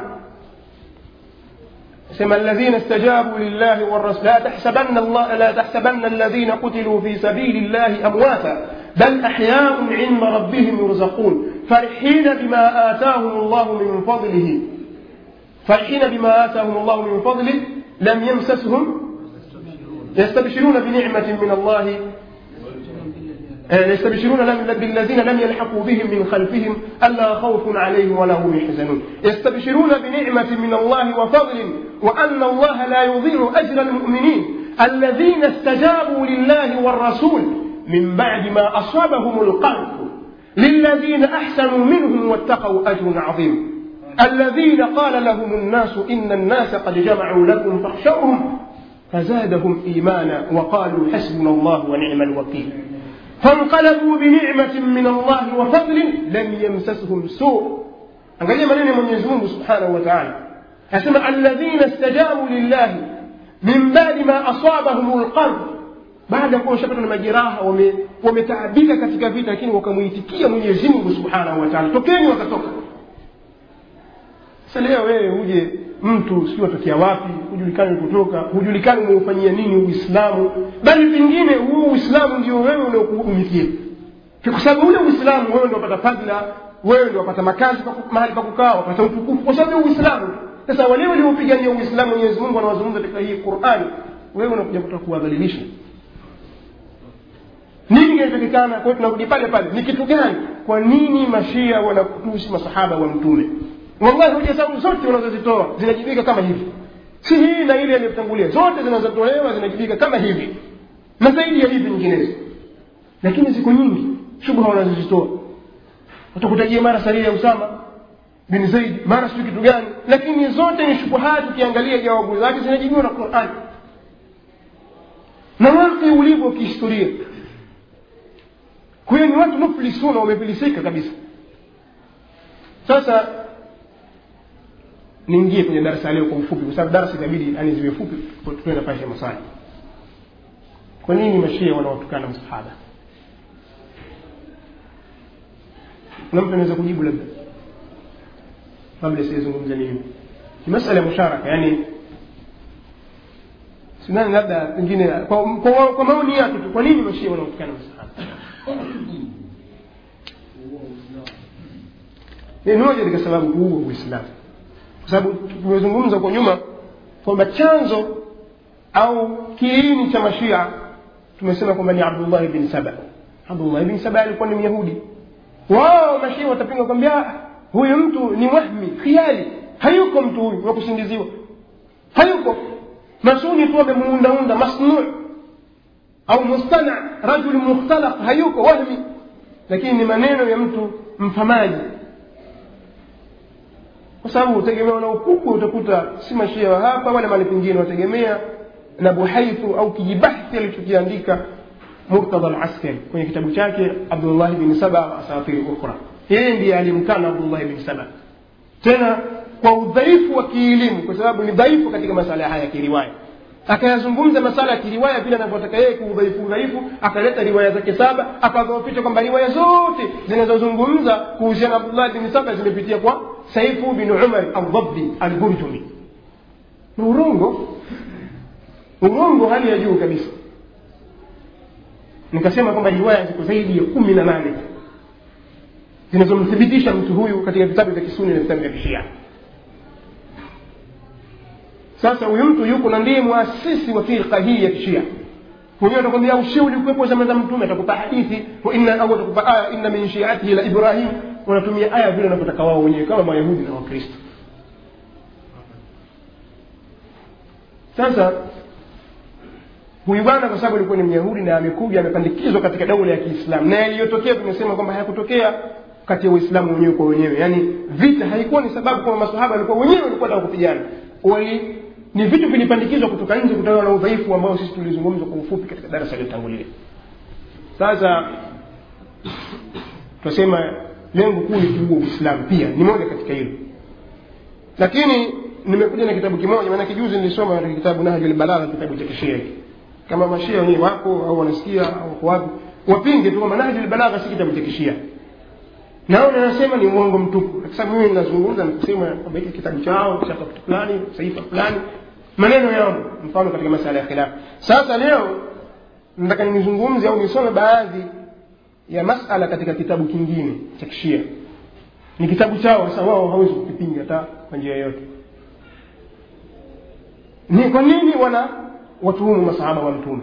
sema alladhina istajabu lillahi warrasul la tahsabanna Allah la tahsabanna alladhina qutilu fi sabili llahi amwata bal ahya'un 'inda rabbihim yurzaqun farihina bima atahum Allah min fadlihi فرحين بما آتاهم الله من فضله لم يمسسهم يستبشرون بنعمة من الله يستبشرون بالذين لم يلحقوا بهم من خلفهم ألا خوف عليهم ولا هم يحزنون يستبشرون بنعمة من الله وفضل وأن الله لا يضيع أجر المؤمنين alladhina stajabu lillahi warasul min badi ma asabahum lqarhu للذين أحسنوا منهم واتقوا أجر عظيم الذين قال لهم الناس إن الناس قد جمعوا لكم فاخشوهم فزادهم إيمانا وقالوا حسبنا الله ونعم الوكيل فانقلبوا بنعمة من الله وفضل لم يمسسهم سوء angalia maneno ya mwenyezi mungu subhanahu wa taala anasema alladhina stajabu lillahi min badi ma asabahum lqarh baada ya kuwa washapatwa na majeraha wametaabika katika vita lakini wakamwitikia mwenyezi mungu subhanahu wa taala tokeni wakatoka sasa leo wewe uje mtu si watokea wapi hujulikani kutoka hujulikani umeufanyia nini uislamu bali pengine huu uislamu ndio wewe unaokuhudumikia kwa sababu ule uislamu wewe ndio wapata fadhila wewe ndio wapata makazi mahali pa kukaa wapata utukufu kwa sababu ya uislamu sasa wale waliopigania uislamu mwenyezi mungu anawazungumza katika hii qurani wewe unakuja kutoka kuwadhalilisha nini kinachotakikana kwa hiyo tunarudi pale pale ni kitu gani kwa nini mashia wanakutusi masahaba wa mtume wallahi hoja zangu zote wanazozitoa zinajibika kama hivi si hii na ile aliyotangulia zote zinazotolewa zinajibika kama hivi na zaidi ya hivi nyinginezo lakini siku nyingi shubha wanazozitoa watakutajia mara saria ya usama bin zaid mara sijui kitu gani lakini zote ni shubuhati ukiangalia jawabu zake zinajibiwa na qurani na wake ulivyo kihistoria kwa hiyo ni watu muflisuna wamefilisika kabisa sasa niingie kwenye darasa leo kwa ufupi kwa sababu darasa itabidi yani ziwe fupi tuende nafasi ya maswali kwa nini mashia wanawatukana msahaba kuna mtu anaweza kujibu labda kabla siyazungumza nini ni masala ya musharaka yani sinani labda pengine kwa, kwa, kwa maoni yake tu kwa nini mashia wanawatukana msahaba ni moja katika sababu kuua uislamu kwa sababu tumezungumza huko nyuma kwamba chanzo au kiini cha mashia tumesema kwamba ni abdullah bin saba abdullah bin saba alikuwa ni myahudi wao mashia watapinga kwambia huyu mtu ni wahmi khiali hayuko mtu huyu wa kusingiziwa hayuko masuni tu amemuundaunda masnu au mustana rajuli mukhtalaq hayuko wahmi lakini ni maneno ya mtu mfamaji kwa sababu utegemea na ukubwa utakuta si mashia wa hapa wala mali pengine wategemea na buhaithu au kijibahthi alichokiandika murtadha alaskari kwenye kitabu chake abdullah bin saba asafiri ukhra yeye ndiye alimkana abdullah bin saba tena kwa udhaifu wa kielimu kwa sababu ni dhaifu katika masala haya ya kiriwaya akayazungumza masala ya kiriwaya vile anavyotaka yeye kuudhaifu udhaifu akaleta riwaya zake saba akadhoofisha kwamba riwaya zote zinazozungumza kuhusiana na abdullah bin saba zimepitia kwa saifu bin umar aldhabbi alburjumi ni urongo urongo hali ya juu kabisa nikasema kwamba riwaya ziko zaidi ya kumi na nane zinazomthibitisha mtu huyu katika vitabu vya kisuni na vitabu vya kishia sasa huyu mtu yuko na ndiye muasisi wa firqa hii ya kishia mwenyewe atakwambia ushia ulikuwepo zama za mtume atakupa hadithi wa inna au atakupa aya inna min shiatihi la ibrahim wanatumia aya vile wanavyotaka wao wenyewe kama mayahudi na wakristo sasa huyu bwana kwa sababu alikuwa ni myahudi na amekuja amepandikizwa katika daula ya kiislamu na yaliyotokea tumesema kwamba hayakutokea kati ya waislamu wenyewe kwa wenyewe yaani vita haikuwa ni sababu kwamba masahaba walikuwa wenyewe walikuwa taka kupigana wali ni vitu vilipandikizwa kutoka nje kutokana na udhaifu ambao sisi tulizungumza kwa ufupi katika darasa iliyotangulia sasa tunasema lengo kuu ni kuua uislamu pia ni moja katika hilo lakini nimekuja na kitabu kimoja maanake juzi nilisoma katika kitabu nahjul balagha kitabu cha kishia hiki kama mashia wenyewe wako au wanasikia au wako wapi wapinge tu kwamba nahjul balagha si kitabu cha kishia naona nasema ni uongo mtupu kwa sababu mimi ninazungumza nikusema kwamba hiki kitabu chao cha kitu fulani saifa fulani maneno yao mfano katika masala ya khilafu sasa leo nataka nizungumze au nisome baadhi ya masala katika kitabu kingine cha kishia ni kitabu chao sasa wao hawezi kukipinga hata kwa njia yoyote ni kwa nini wana watuhumu masahaba wa mtume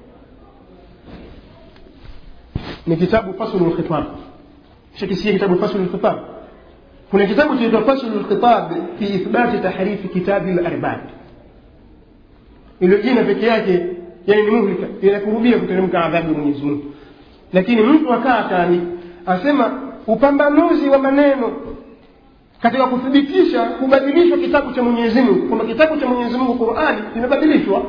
ni kitabu faslu lkhitab shakisia kitabu faslu lkhitab kuna kitabu chaitwa faslu lkhitab fi ithbati tahrifi kitabi larbab ilo jina peke yake yani ni muhlika inakurubia kuteremka adhabu ya mwenyezi mungu lakini mtu akaa akaandika asema upambanuzi wa maneno katika kuthibitisha kubadilishwa kitabu cha mwenyezi mungu kwamba kitabu cha mwenyezi mungu qurani kimebadilishwa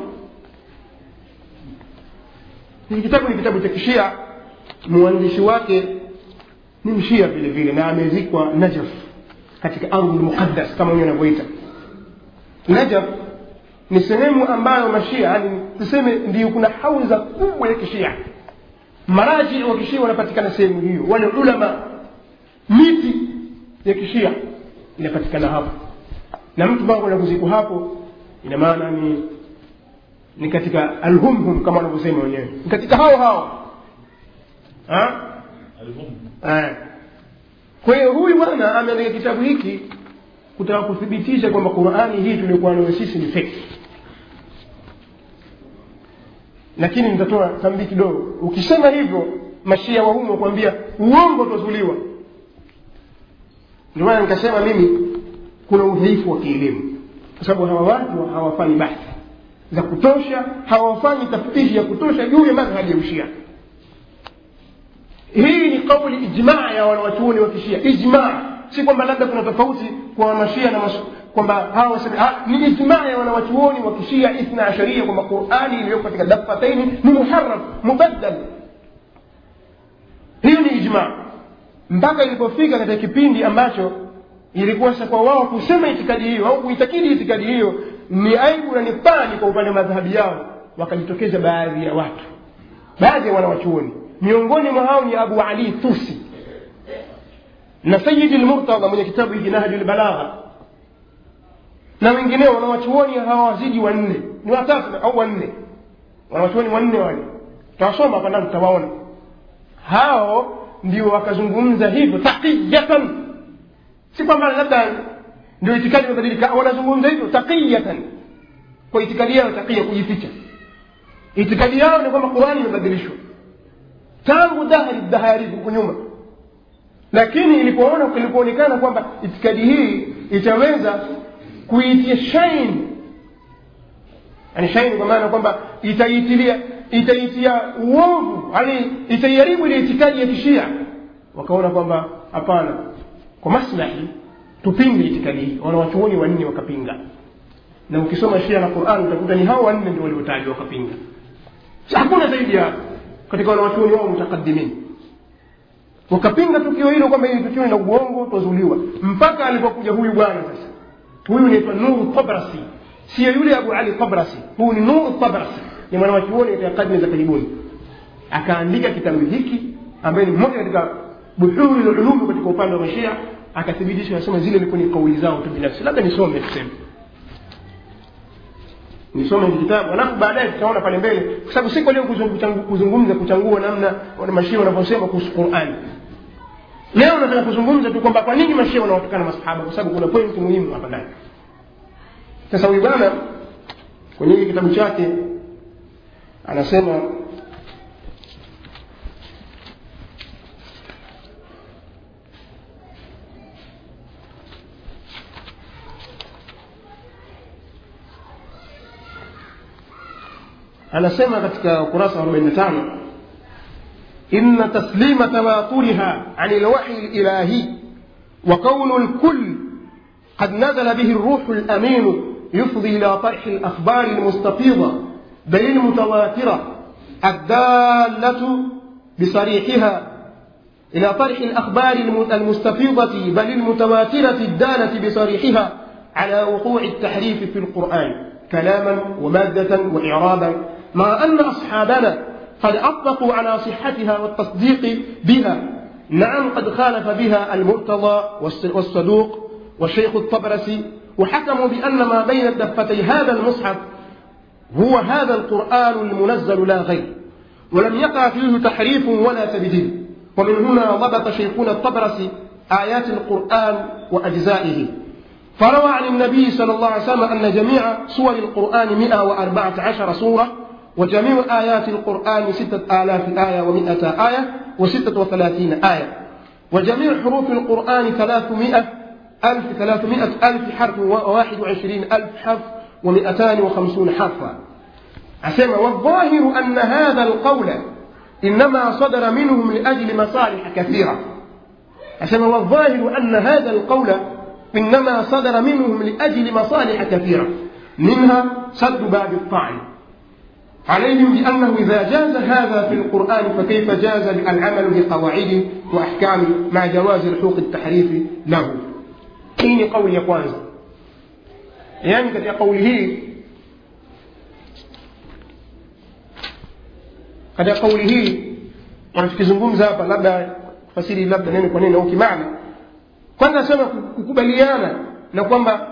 hiki kitabu ni kitabu cha kishia mwandishi wake ni mshia vile vile na amezikwa najaf katika ardhi lmuqaddas kama wenyewe anavyoita najaf ni sehemu ambayo mashia yani tuseme ndio kuna hauza kubwa ya kishia maraji wa kishia wanapatikana sehemu hiyo wale ulama miti ya kishia inapatikana hapo na mtu ambao kwenda kuzikwa hapo ina maana ni ni katika alhumhum kama wanavyosema wenyewe ni katika hao hao ha? Eh. kwa hiyo huyu bwana ameandika kitabu hiki kutaka kuthibitisha kwamba qurani hii tuliokuwa nayo sisi ni feki lakini nitatoa tambii kidogo ukisema hivyo mashia wa humo kuambia uongo utazuliwa ndio maana nikasema mimi kuna udhaifu wa kielimu kwa sababu hawa watu hawafanyi bahthi za kutosha hawafanyi taftishi ya kutosha juu ya madhhabi ya ushia hii ni kauli ijmaa ya wanawachuoni wa kishia ijmaa si kwamba labda kuna tofauti kwa mashia na masu, kwamba hawa waseme ni ijmaa ya wanawachuoni wa kishia ithna asharia kwamba qurani iliyoko katika dafataini ni muharram mubaddal hiyo ni ijmaa mpaka ilipofika katika kipindi ambacho ilikuwa sasa kwa wao kusema itikadi hiyo au kuitakidi itikadi hiyo ni aibu na ni pani kwa upande wa madhahabi yao wakajitokeza baadhi ya watu baadhi ya wanawachuoni miongoni mwa hao ni abu ali tusi na sayidi lmurtadha mwenye kitabu hiki nahju lbalagha na wengineo wanawachuoni hawazidi wanne ni watatu au wanne wanawachuoni wanne wale tawasoma hapa ndani tutawaona hao ndio wakazungumza hivyo taqiyatan si kwamba labda ndio itikadi imebadilika wanazungumza hivyo taqiyatan kwa itikadi yao taqiya kujificha itikadi yao ni kwamba qurani imebadilishwa tangu dahari dahari huku nyuma lakini ilipoona ilipoonekana kwamba itikadi hii itaweza kuitia shain yani shain kwa maana kwamba itaitilia itaitia uovu yani itaiharibu ile itikadi ya kishia wakaona kwamba hapana kwa maslahi tupinge itikadi hii wanawachuoni wanne wakapinga na ukisoma shia na quran utakuta ni hao wanne ndio waliotajwa wakapinga hakuna zaidi ya katika wanawachuoni wao mutakadimin wakapinga tukio hilo kwamba hili tukio la uongo twazuliwa mpaka alipokuja huyu bwana sasa huyu naitwa nuru tabrasi sio yule abu ali tabrasi huyu ni nuru tabrasi ni mwanawachuoni katika karne za karibuni akaandika kitabu hiki ambaye ni mmoja katika buhuri lulumi katika upande wa mashia akathibitisha anasema zile ilikuwa ni kauli zao tu binafsi labda nisome tuseme nisome hiki kitabu alafu baadaye tutaona pale mbele kwa sababu siko leo kuzungumza kuchangua namna mashia wanavyosema kuhusu qurani leo nataka kuzungumza tu kwamba kwa nini mashia wanawatukana masahaba kwa sababu kuna pointi muhimu hapa ndani sasa huyu bwana kwenye hiki kitabu chake anasema anasema katika ukurasa wa 45 إن تسليم تواترها عن الوحي الإلهي وكون الكل قد نزل به الروح الأمين يفضي إلى طرح الأخبار المستفيضة بل المتواترة الدالة بصريحها إلى طرح الأخبار المستفيضة بل المتواترة الدالة بصريحها على وقوع التحريف في القرآن كلاما ومادة وإعرابا مع أن أصحابنا قد أطلقوا على صحتها والتصديق بها نعم قد خالف بها المرتضى والصدوق والشيخ الطبرسي وحكموا بأن ما بين الدفتي هذا المصحف هو هذا القرآن المنزل لا غير ولم يقع فيه تحريف ولا تبديل ومن هنا ضبط شيخنا الطبرسي آيات القرآن وأجزائه فروى عن النبي صلى الله عليه وسلم أن جميع سور القرآن 114 سورة وجميع آيات القرآن ستة آلاف آية ومائة آية وستة وثلاثين آية وجميع حروف القرآن ثلاثمائة ألف ثلاثمائة ألف حرف وواحد وعشرين ألف حرف ومائتان وخمسون حرفا asema wadhahiru anna hadha alqaula inama sadara minhum liajli masaliha kathira asema wadhahiru anna hadha alqaula إنما صدر منهم لأجل مصالح كثيرة منها سد باب الطعن عليهم بأنه إذا جاز هذا في القرآن فكيف جاز العمل بقواعد وأحكام مع جواز الحقوق التحريف له حين قول يقوانز يعني كتير قوله katika kauli hii wanachokizungumza hapa labda fasiri labda neno kwa neno au kimaana kwanza nasema kukubaliana na kwamba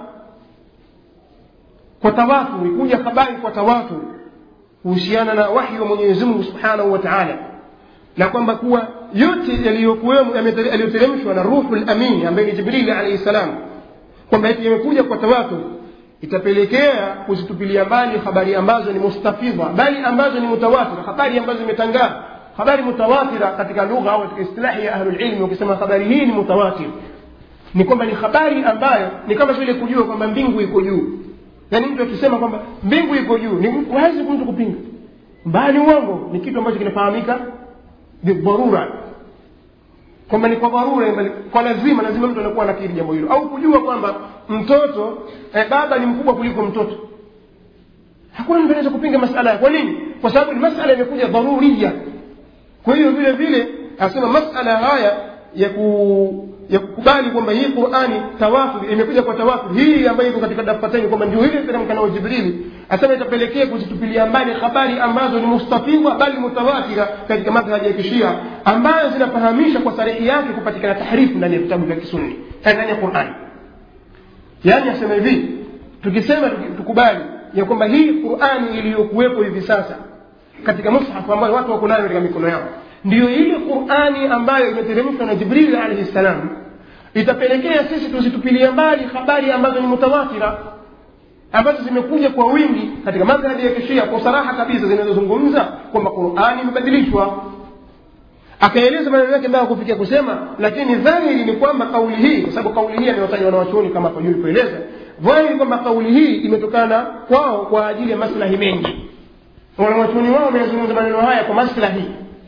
kwa tawaturi kuja habari kwa tawaturi kuhusiana na wahyi wa mwenyezi mungu subhanahu wa taala na kwamba kuwa yote yaliyokuwemo yaliyoteremshwa na ruhu lamini ambaye ni jibrili alaihi salam kwamba eti yamekuja kwa tawatur itapelekea kuzitupilia mbali habari ambazo ni mustafidha bali ambazo ni mutawatira habari ambazo zimetangaa habari mutawatira katika lugha au katika istilahi ya ahlulilmi ukisema habari hii ni mutawatir ni kwamba ni habari ambayo ni kama vile kujua kwamba mbingu iko juu yaani mtu akisema kwamba mbingu iko juu ni wazi mtu kupinga mbaya ni uongo ni kitu ambacho kinafahamika bidharura kwamba ni kwa dharura kwa lazima lazima mtu anakuwa anakiri jambo hilo au kujua kwamba mtoto eh, baba ni mkubwa kuliko mtoto hakuna mtu anaweza kupinga masala kwa nini kwa sababu ni masala imekuja dharuria kwa hiyo vile vile asema masala haya ya ku ya kukubali kwamba hii qurani tawafur imekuja kwa tawafur hii ambayo iko katika dafateni kwamba ndio ile teremka nao jibrili asema itapelekea kuzitupilia mbali habari ambazo ni mustafidha bali mutawatira katika madhhabi ya kishia ambayo zinafahamisha kwa sarihi yake kupatikana tahrifu ndani ya vitabu vya kisunni ndani ya qurani yaani asema hivi tukisema tukubali ya kwamba hii qurani iliyokuwepo hivi sasa katika mushafu ambayo watu wako nayo katika mikono yao ndiyo ile qurani ambayo imeteremshwa na jibrili alaihi ssalam itapelekea sisi tuzitupilie mbali habari ambazo ni mutawatira ambazo zimekuja kwa wingi katika madhhabi ya kishia kwa saraha kabisa zinazozungumza kwamba qurani imebadilishwa akaeleza maneno yake ambayo kufikia kusema lakini dhahiri ni kwamba kauli hii kwa sababu kauli hii amewatajwa wanawachuoni kama hapo juu kueleza dhahiri kwamba kauli hii imetokana kwao kwa ajili ya maslahi mengi wanawachuoni wao wameyazungumza maneno haya kwa maslahi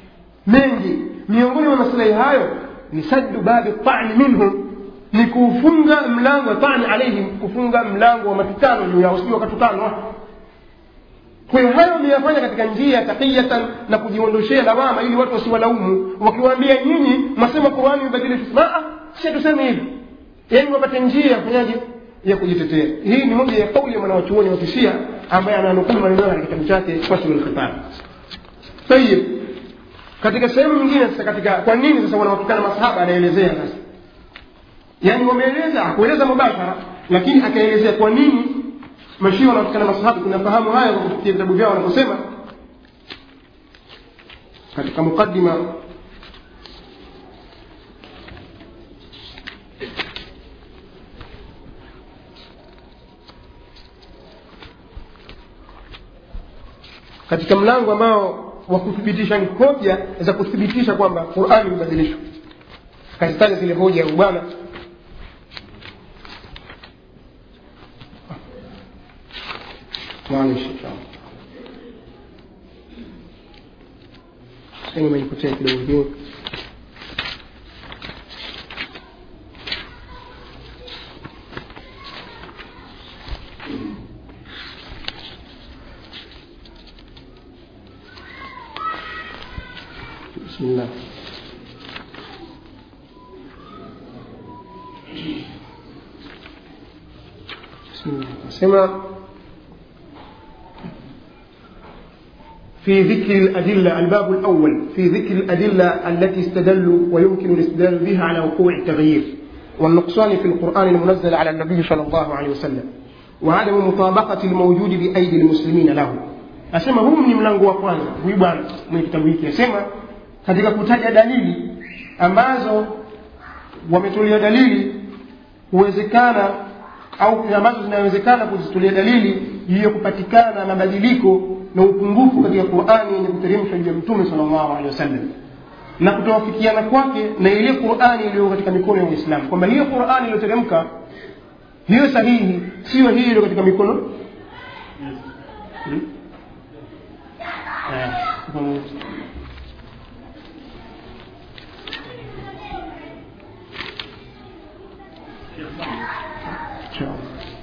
mengi miongoni mwa maslahi hayo ni saddu babi tani minhum ni kufunga mlango wa tani alaihim kufunga mlango wa mapitano juu yao sio wakatukanwa kwa hiyo hayo wameyafanya katika njia ya taqiyatan na kujiondoshea lawama ili watu wasiwalaumu wakiwaambia nyinyi mwasema qurani imebadilishwa si tuseme hivi yaani wapate njia ya kufanyaje ya kujitetea hii ni moja ya kauli ya mwanawachuoni wa kishia ambaye ananukuu maneno katika kitabu chake faslu lkhitab tayib katika sehemu nyingine sasa katika kwa nini sasa wanawatukana masahaba anaelezea sasa yaani wameeleza akueleza mubashara lakini akaelezea kwa nini mashia wanawatukana masahaba tunafahamu haya kwa kupitia vitabu vyao wanaposema katika muqaddima katika mlango ambao wa kuthibitisha hoja za kuthibitisha kwamba qurani imebadilishwa kazitaja zile hoja ya bwana maanisha sehemu imenipotea kidogo kidogo بسم الله بسم الله سمع في ذكر الأدلة الباب الأول في ذكر الأدلة التي استدلوا ويمكن الاستدلال بها على وقوع التغيير والنقصان في القرآن المنزل على النبي صلى الله عليه وسلم وعدم مطابقة الموجود بأيدي المسلمين له asema huu ni mlango wa kwanza huyu bwana mwenye kitabu hiki asema katika kutaja dalili ambazo wametolea dalili huwezekana au ambazo zinawezekana kuzitolea dalili juu ya kupatikana mabadiliko na upungufu katika qurani yenye kuteremshwa juu ya mtume salllahu alehi wasallam na kutowafikiana kwake na ile qurani iliyo katika mikono ya uislamu kwamba hiyo qurani iliyoteremka hiyo sahihi siyo hiyo iliyo katika mikono hmm? Ciao.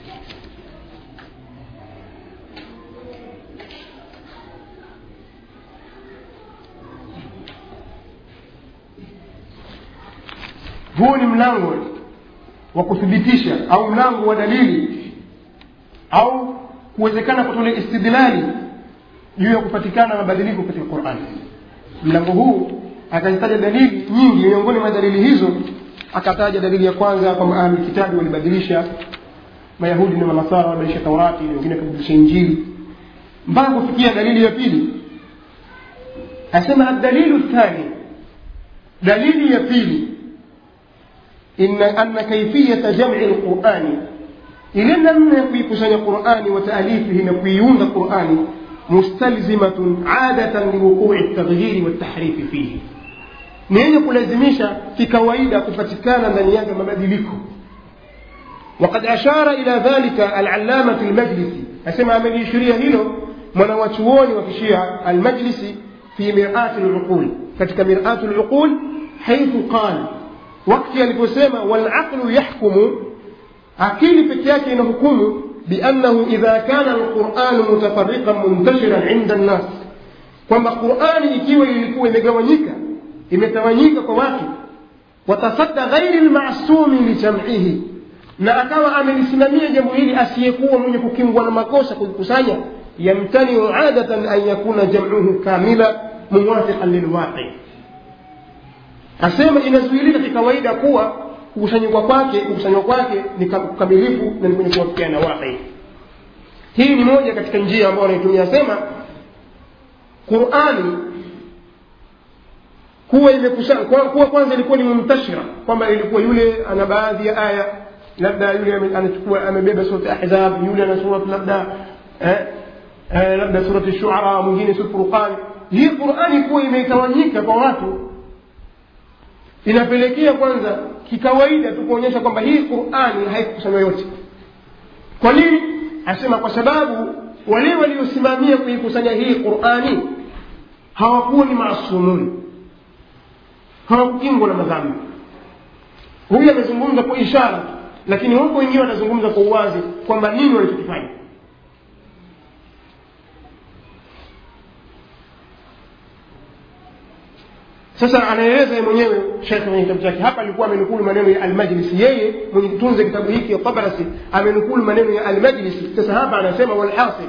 huu ni mlango wa kuthibitisha au mlango wa dalili au kuwezekana kutolea istidlali juu ya kupatikana mabadiliko katika qurani mlango huu akazitaja dalili nyingi miongoni mwa dalili hizo akataja dalili ya kwanza kwamba ahlulkitabi walibadilisha mayahudi na manasara walibadilisha taurati na wengine wakabadilisha injili mpaka kufikia dalili ya pili asema adalilu thani dalili ya pili إن أن كيفية جمع القرآن إلى لم يكن القرآن وتأليفه نقيون القرآن مستلزمة عادة لوقوع التغيير والتحريف فيه ni yenye kulazimisha kikawaida kupatikana ndani yake mabadiliko وقد أشار إلى ذلك العلامة المجلسي أسمع من يشريه هنا mwanawachuoni wa kishia almajlisi fi mirati luqul katika mirati luqul haithu qala wakati aliposema walaqlu yahkumu akili peke yake inahukumu biannahu idha kana alquranu mutafariqan muntashiran inda nnas kwamba qurani ikiwa ilikuwa imegawanyika imetawanyika kwa watu watasadda ghairi lmasumi lijam'ihi na akawa amelisimamia jambo hili asiyekuwa mwenye kukingwa na makosa kulikusanya yamtaniu adatan an yakuna jam'uhu kamila muwafiqan lilwaqi asema inazuilika kikawaida kuwa kukusanyikwa kwake kukusanywa kwake ni kamilifu na ni kwenye kuwafikiana waqi hii ni moja katika njia ambayo anaitumia asema qurani kuwa imekusanya kuwa kwanza ilikuwa ni mumtashira kwamba ilikuwa yule ana baadhi ya aya labda yule anachukua amebeba surat ahzab yule ana surat labda eh, eh, labda surat shuara mwingine surat furqan hii qurani kuwa imetawanyika kwa watu inapelekea kwanza kikawaida tu kuonyesha kwamba hii qurani haikukusanywa yote kwa nini asema kwa sababu wale waliosimamia kuikusanya hii qurani hawakuwa ni maasumuni hawakukingwa na madhambi huyu amezungumza kwa ishara tu lakini huko wengine wanazungumza kwa uwazi kwamba nini walichokifanya sasa anaeleza ye mwenyewe shekhe kwenye kitabu chake hapa alikuwa amenukulu maneno ya almajlisi yeye mwenye kutunza kitabu hiki tabarasi amenukulu maneno ya almajlisi sasa hapa anasema walhasil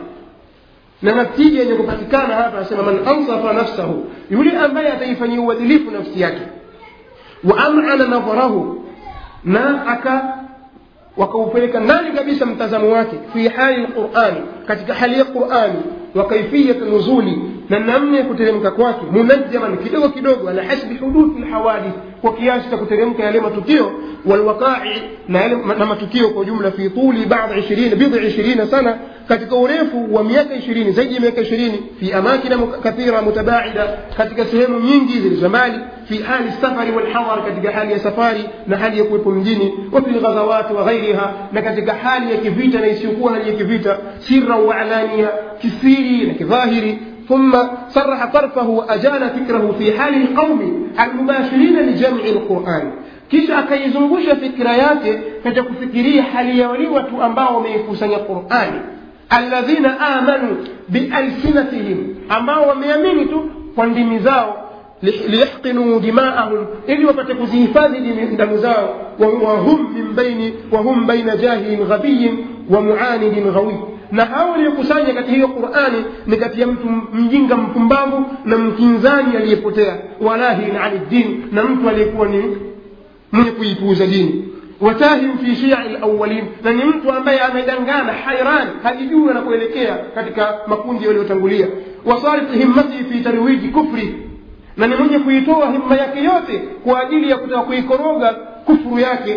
na natija yenye kupatikana hapa anasema man ansafa nafsahu yule ambaye ataifanyia uadilifu nafsi yake wa amana nadharahu na aka wakaupeleka ndani kabisa mtazamo wake fi hali lqurani katika hali ya qurani wa kaifiyat nuzuli na namna ya kuteremka kwake munajjaman kidogo kidogo ala hasbi huduthi lhawadith kwa kiasi cha kuteremka yale matukio walwaqai na, yale, na matukio kwa jumla fi tuli badi ishirina bidhi ishirina sana katika urefu wa miaka ishirini zaidi ya miaka ishirini fi amakina kathira mutabaida katika sehemu nyingi zilizo mbali fi hali safari walhadar katika hali ya safari na hali ya kuwepo mjini wa fi lghazawati wa ghairiha na katika hali ya kivita na isiyokuwa hali ya kivita sirra wa alania kisiri na kidhahiri ثم صرح طرفه وأجال فكره في حال القوم المباشرين لجمع القرآن kisha akaizungusha fikira yake katika kufikiria hali ya wale watu ambao wameikusanya qurani alladhina amanu bialsinatihim ambao wameamini tu kwa ndimi zao liyahqinuu dimaahum ili wapate kuzihifadhi damu zao wahum min baini wahum baina jahilin ghabiyin wa muanidin ghawi na hao waliokusanya katika hiyo qurani ni kati ya mtu mjinga mpumbavu na mkinzani aliyepotea walahin ani din na mtu aliyekuwa ni mwenye kuipuuza dini watahim fi shii lawalin na ni mtu ambaye amedangana hairan hajijui anakuelekea katika makundi yaliyotangulia wasarif himmatihi fi tarwiji kufri na ni mwenye kuitoa himma yake yote kwa ajili ya kutaka kuikoroga kufuru yake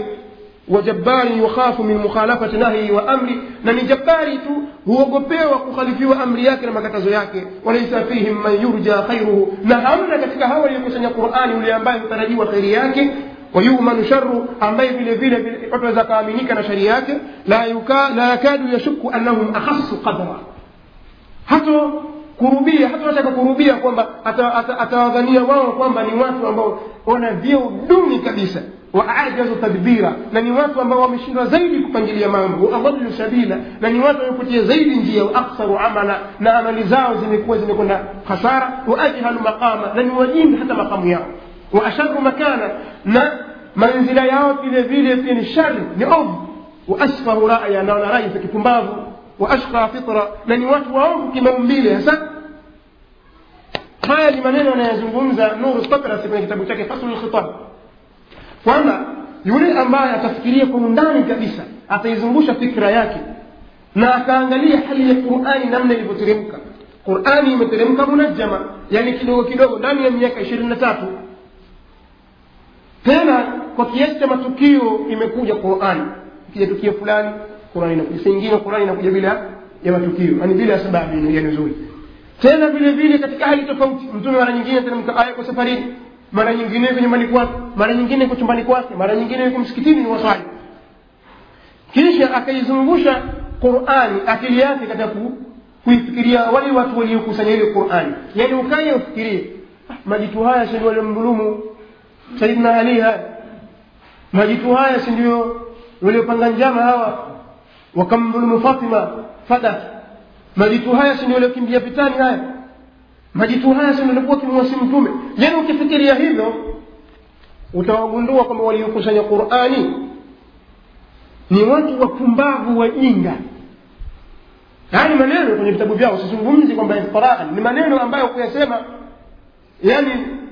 وجبار يخاف من مخالفة نهي وأمر نني جباري تو هو قبيوة kukhalifiwa amri yake na makatazo yake walaisa fihim man yurja khairuhu na hamna katika hawa waliokusanya qurani yule ambaye hutarajiwa kheri yake wayumanu sharu ambaye vile vile watu waweza kaaminika na shari yake la, yuka, la yakadu yashuku annahum akhassu qadra hato kurubia hata wataka kurubia kwamba atawadhania ata, ata wao kwamba ni watu ambao wana vyeo duni kabisa waajazu tadbira na ni watu ambao wameshindwa zaidi kupangilia mambo waadallu sabila na ni watu wamepotea zaidi njia waaksaru amala na amali zao zimekuwa zimekwenda hasara waajhalu maqama na ni wajingi hata makamu yao waasharu makana na manzila yao vile vile pia ni shari ni ovu waasfahu raya na wana rai za kipumbavu waashqa fitra na ni watu waovu kimaumbile hasa haya ni maneno anayozungumza nuru takrasi kwenye kitabu chake faslu lkhitab kwamba yule ambaye atafikiria kwa undani kabisa ataizungusha fikra yake na akaangalia hali ya qurani namna ilivyoteremka qurani imeteremka munajama yani kidogo kidogo ndani ya miaka ishirini na tatu tena kwa kiasi cha matukio imekuja qurani ikija tukio fulani qurani inakuja saa ingine qurani inakuja bila ya matukio yani bila ya sababu ya nuzuli tena vile vile katika hali tofauti mtume mara nyingine teremka aya kwa safarini mara nyingine yuko nyumbani kwake mara nyingine yuko chumbani kwake mara nyingine yuko msikitini ni waswali kisha akaizungusha qurani akili yake katika kuifikiria wale watu waliokusanya ile qurani yaani ukaye ufikirie majitu haya si ndio waliomdhulumu saidina ali haya majitu haya si ndio waliopanga njama hawa wakamdhulumu fatima fadat majitu haya si ndio waliokimbia vitani haya majitu haya si ndio walikuwa kimwasi mtume yaani ukifikiria hivyo utawagundua kwamba waliokusanya qurani ni watu wapumbavu wajinga haya ni maneno kwenye vitabu vyao sizungumzi kwamba iftiraan ni maneno ambayo kuyasema yani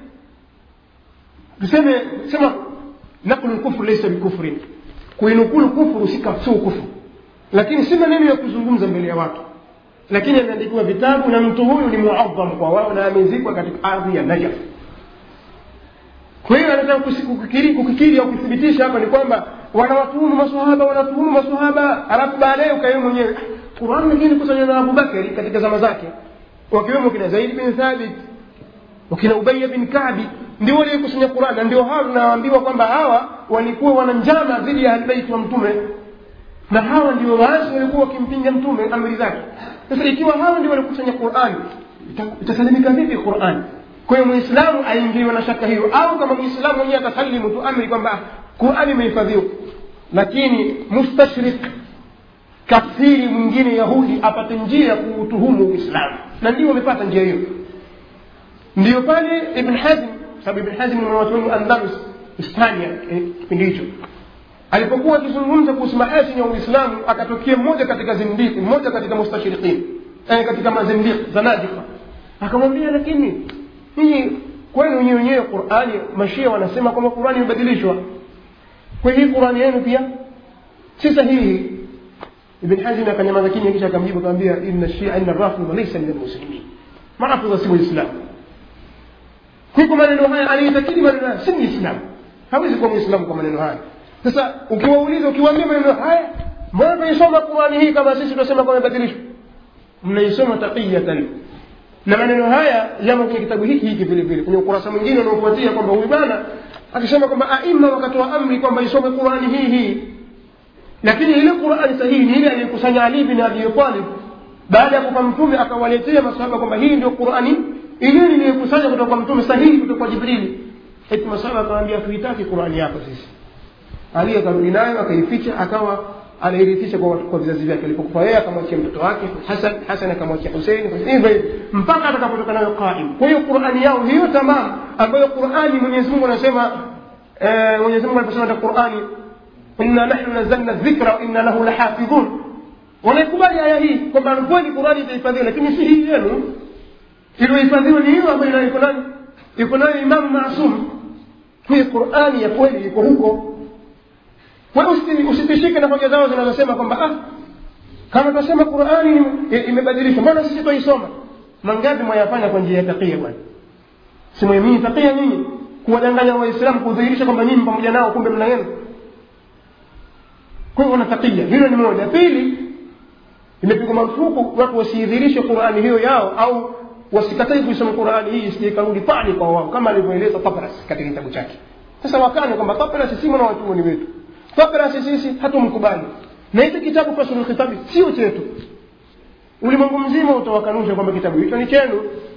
tuseme sema naqlu lkufru laysa bikufrin kuinukulu kufuru si kufuru lakini si maneno ya kuzungumza mbele ya watu lakini ameandikiwa vitabu na mtu huyu ni muadham kwa wao na amezikwa katika ardhi ya najaf kwa hiyo anataka kukikiri, kukikiri au kuthibitisha hapa ni kwamba wanawatuhumu masahaba wanatuhumu masahaba alafu baadaye ukawe mwenyewe qurani lakini kusanywa na abubakari katika zama zake wakiwemo kina zaid bin thabit wakina ubaya bin kabi ndio waliokusanya qurani na ndio hao tunaambiwa kwamba hawa walikuwa wana njama dhidi ya albaiti wa mtume na hawa ndio waasi walikuwa wakimpinga mtume amri zake sasa ikiwa hawa ndio walikusanya qurani itasalimika vipi qurani kwa hiyo mwislamu aingiwe na shaka hiyo au kama mwislamu mwenyewe atasalimu tu amri kwamba qurani imehifadhiwa lakini mustashrik kafiri mwingine yahudi apate njia ya kuutuhumu uislamu na ndio wamepata njia hiyo ndio pale ibn hazm sababu ibn hazm ni mwanachuoni andalus hispania kipindi hicho alipokuwa akizungumza kuhusu mahasini ya uislamu akatokea mmoja katika zindiki mmoja katika mustashrikin eh, katika mazindiki zanadika akamwambia lakini hii kwenu wenyewe wenyewe qurani mashia wanasema kwamba qurani imebadilishwa kwa hii qurani yenu pia si sahihi ibn hazm akanyamaza kimya kisha akamjibu akamwambia inna shia inna rafidha laysa min almuslimin marafidha si waislamu huko maneno haya anaitakidi maneno haya si muislamu hawezi kuwa muislamu kwa maneno haya sasa ukiwauliza ukiwaambia maneno haya mbona tunaisoma qurani hii kama sisi tunasema kwamba imebadilishwa mnaisoma taqiyatan na maneno haya yamo kwenye kitabu hiki hiki vile vile kwenye ukurasa mwingine unaofuatia kwamba huyu bwana akisema kwamba aima wakatoa amri kwamba isome qurani hii hii lakini ile qurani sahihi ni ile aliyekusanya ali bin abi talib baada ya kupa mtume akawaletea masahaba kwamba hii ndio qurani ile niliyokusanya kutoka kwa mtume sahihi kutoka kwa jibrili eti masahaba akamwambia tuitaki qurani yako sisi ali akarudi nayo akaificha akawa anairithisha kwa, kwa vizazi vyake alipokufa yeye akamwachia mtoto wake hasan hasan akamwachia husein hivyo hivyo mpaka atakapotoka nayo qaim kwa hiyo qurani yao hiyo tamam ambayo qurani mwenyezi mungu anasema eh, mwenyezi mungu aliposema katika qurani inna nahnu nazzalna dhikra wa inna lahu lahafidhun wanaikubali aya hii kwamba kweli qurani itahifadhiwa lakini si hii yenu iliyohifadhiwa ni hiyo ambayo iko nayo iko nayo imamu maasum hii qurani ya kweli iko huko usitishike na hoja zao zinazosema kwamba ah kama tunasema qurani imebadilishwa mbona sisi twaisoma mangapi mwayafanya kwa njia ya takia bwana simwamini takia nyinyi kuwadanganya waislamu kudhihirisha kwamba nyinyi pamoja nao kumbe mna yenu kwa hivyo natakia hilo ni moja pili imepigwa marufuku watu wasiidhirishe qurani hiyo yao au wasikatai kuisoma qurani hii isije ikarudi pale kwa wao kama alivyoeleza tabras katika kitabu chake sasa wakane kwamba tabras si mwana wachuoni wetu tabras sisi hatumkubali na hiki kitabu fasulu khitabi sio chetu ulimwengu mzima utawakanusha kwamba kitabu hicho ni chenu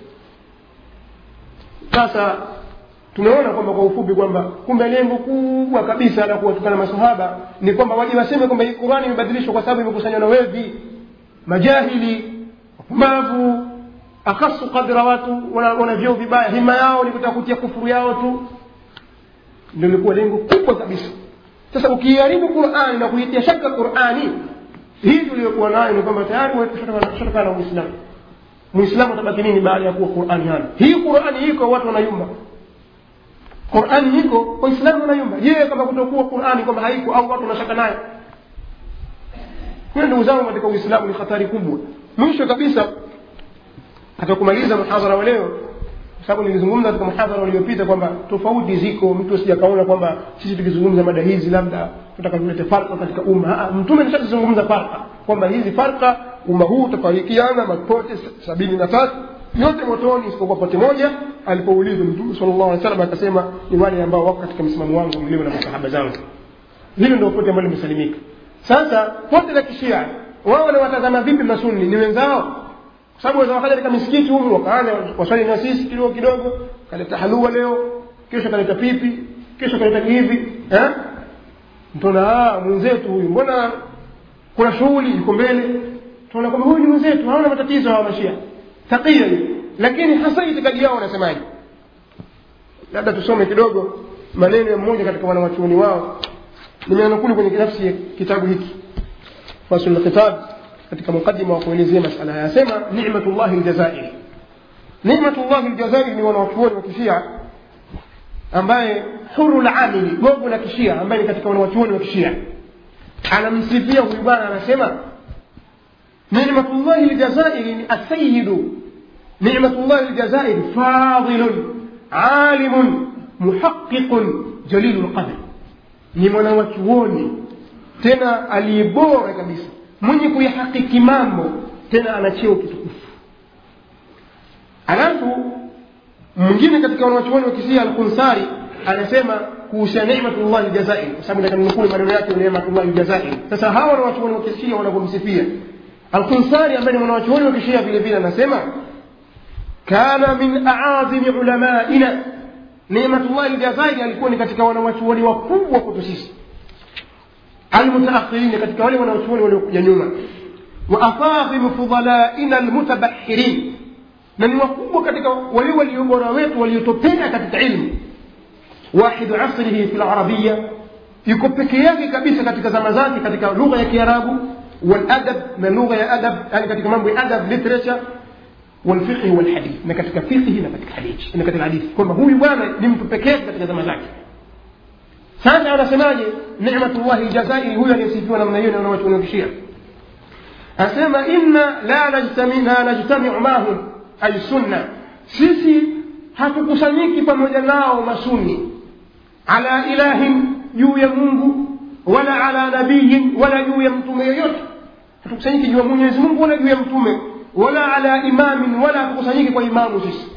sasa tumeona kwamba kwa ufupi kwamba kumbe lengo kubwa kabisa la kuwatukana masahaba ni kwamba waje waseme kwamba hii qurani imebadilishwa kwa sababu imekusanywa na wevi majahili wapumbavu akhasu kadra watu wana, wana vyeo vibaya hima yao ni kutaka kutia kufuru yao tu ndio ilikuwa lengo kubwa kabisa sasa ukiharibu qurani na kuitia shaka qurani hii tuliyokuwa nayo ni kwamba tayari tushatokana na uislamu muislamu atabaki nini baada ya kuwa qurani hana hii qurani iko watu wanayumba qurani iko waislamu wanayumba je kama kutokuwa qurani kwamba haiko au watu wanashaka nayo hiyo ndugu zangu katika uislamu ni hatari kubwa mwisho kabisa katika kumaliza mhadhara wa leo kwa sababu nilizungumza katika mhadhara uliopita kwamba tofauti ziko mtu asijakaona kwamba sisi tukizungumza mada hizi labda tutaka tulete farka katika umma mtume nishazizungumza farka kwamba hizi farka umma huu utafarikiana mapote sabini na tatu yote motoni isipokuwa pote moja alipoulizwa mtume sallallahu alaihi wasallam akasema ni wale ambao wako katika msimamo wangu mlio na masahaba zangu hilo ndio pote ambalo limesalimika sasa pote la kishia wao wanawatazama vipi masuni ni wenzao kwa sababu waweza wakaja katika misikiti humu wakaanza waswali na sisi kidogo kidogo kaleta halua leo kesho kaleta pipi kesho kaleta hivi eh mtona mwenzetu huyu mbona kuna shughuli iko mbele tunaona kwamba huyu ni mwenzetu hawana matatizo hawa mashia takia hiyo lakini hasa itikadi yao wanasemaje labda tusome kidogo maneno ya mmoja katika wanawachuoni wao nimeanukulu kwenye nafsi ya kitabu hiki fasul khitab katika mukaddima wa kuelezea masala haya asema ni'matullah aljazairi ni'matullah aljazairi ni wanawachuoni wa kishia ambaye huru lamili gogo la kishia ambaye ni katika wanawachuoni wa kishia anamsifia huyu bwana anasema ni'matullah aljazairi ni asayidu ni'matullah aljazairi fadilun alimun muhaqiqun jalilul qadr ni mwanawachuoni tena aliyebora kabisa mwenye kuyahakiki mambo tena ana cheo kitukufu alafu mwingine katika wanawachuoni wa kisia alkunsari anasema kuhusiana nimatullahi ljazairi kwa sababu nitakanukuu maneno yake nimatullahi ljazairi sasa hawa wanawachuoni wa kisia wanavyomsifia alkunsari ambaye ni mwanawachuoni wa kishia vile vile anasema kana min aadhimi ulamaina nimatullahi ljazairi alikuwa ni katika wanawachuoni wakubwa kwetu sisi المتأخرين katika wale wanaochuoni waliokuja nyuma waafadhimu fudalaina almutabahirin na ni wakubwa katika wale waliobora wetu waliotopenda katika ilmu wahidu asrihi fi larabia yuko peke yake kabisa katika zama zake katika lugha ya kiarabu waladab na lugha ya adab yani katika mambo ya adab literature walfiqhi walhadith na katika fiqhi na katika hadithi na katika hadithi kwamba huyu bwana ni mtu peke yake katika zama zake sasa anasemaje nimatullahi ljazairi huyo aliyesifiwa namna hiyo wanawachuonokishia anasema inna la najtamina najtamiu mahum ay sunna sisi hatukusanyiki pamoja nao masuni ala ilahin juu ya mungu wala ala nabiyin wala juu ya mtume yoyote hatukusanyiki juu ya mwenyezi mungu wala juu ya mtume wala ala imamin wala hatukusanyiki kwa imamu sisi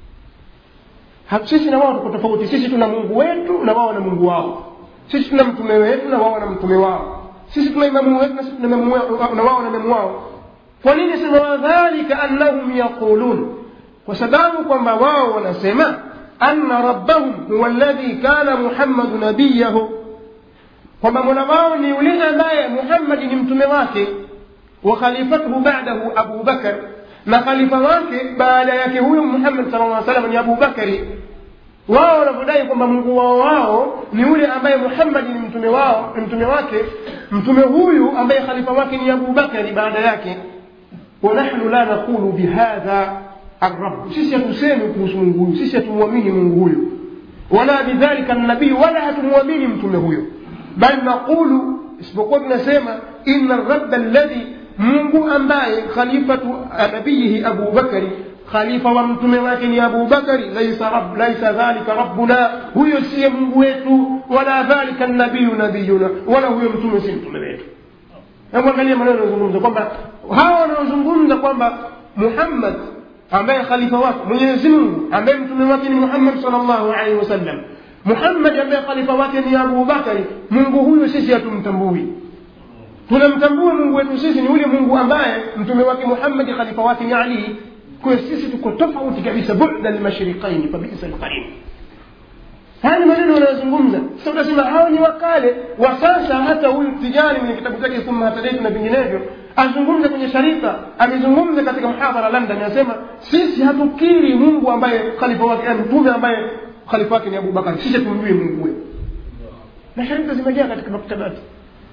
sisi na wao tuko tofauti sisi tuna mungu wetu na wao na mungu wao sisi tuna mtume wetu na wao na mtume wao sisi tuna imamu wetu na sisi tuna imamu na wao na imamu wao kwa nini sema wadhalika annahum yaqulun kwa sababu kwamba wao wanasema anna rabbahum huwa alladhi kana muhammadu nabiyahu kwamba mola wao ni yule ambaye muhammadi ni mtume wake wa khalifatuhu ba'dahu abu bakar na khalifa wake baada yake huyu muhammad sala llah salam ni abubakari wao wanavyodai kwamba mungu wao wao ni yule ambaye muhammadi ni mtume wao ni mtume wake mtume huyu ambaye khalifa wake ni abubakari baada yake wanahnu la naqulu bihadha arab sisi hatusemi kuhusu mungu huyu sisi hatumwamini mungu huyu wala bidhalika nabii wala hatumwamini mtume huyo bal naqulu isipokuwa tunasema ina rabba alladhi mungu ambaye khalifatu nabiyihi abubakari khalifa wa mtume wake ni abubakari laisa, rab, laisa dhalika rabbuna huyo siye mungu wetu wala dhalika nabiyu nabiyuna wala huyo mtume si mtume wetu hebu angalia maneno yanayozungumza kwamba hawa wanaozungumza kwamba muhammad ambaye khalifa wake mwenyezi mungu ambaye mtume wake ni muhammad sal llahu alaihi wasallam muhammad ambaye khalifa wake ni abubakari mungu huyu sisi hatumtambui tunamtambua mungu wetu sisi ni yule mungu ambaye mtume wake muhammadi khalifa wake ni ali kwayo sisi tuko tofauti kabisa buda lmashriqaini fabisa lqarin haya ni maneno wanayozungumza sasa utasema hawa ni wakale wa sasa hata huyu tijani mwenye kitabu chake thumma hatadaitu na vinginevyo azungumza kwenye sharika amezungumza katika mhadhara london anasema sisi hatukiri mungu ambaye khalifa wake mtume ambaye khalifa wake ni abubakar sisi tumjui mungu wetu na sharika zimejaa katika maktabati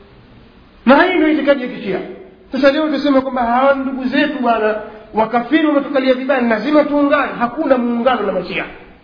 na hii ndio itikadi ya kishia sasa leo tuseme kwamba hawa ndugu zetu bwana wakafiri wametukalia vibaya lazima tuungane hakuna muungano na mashia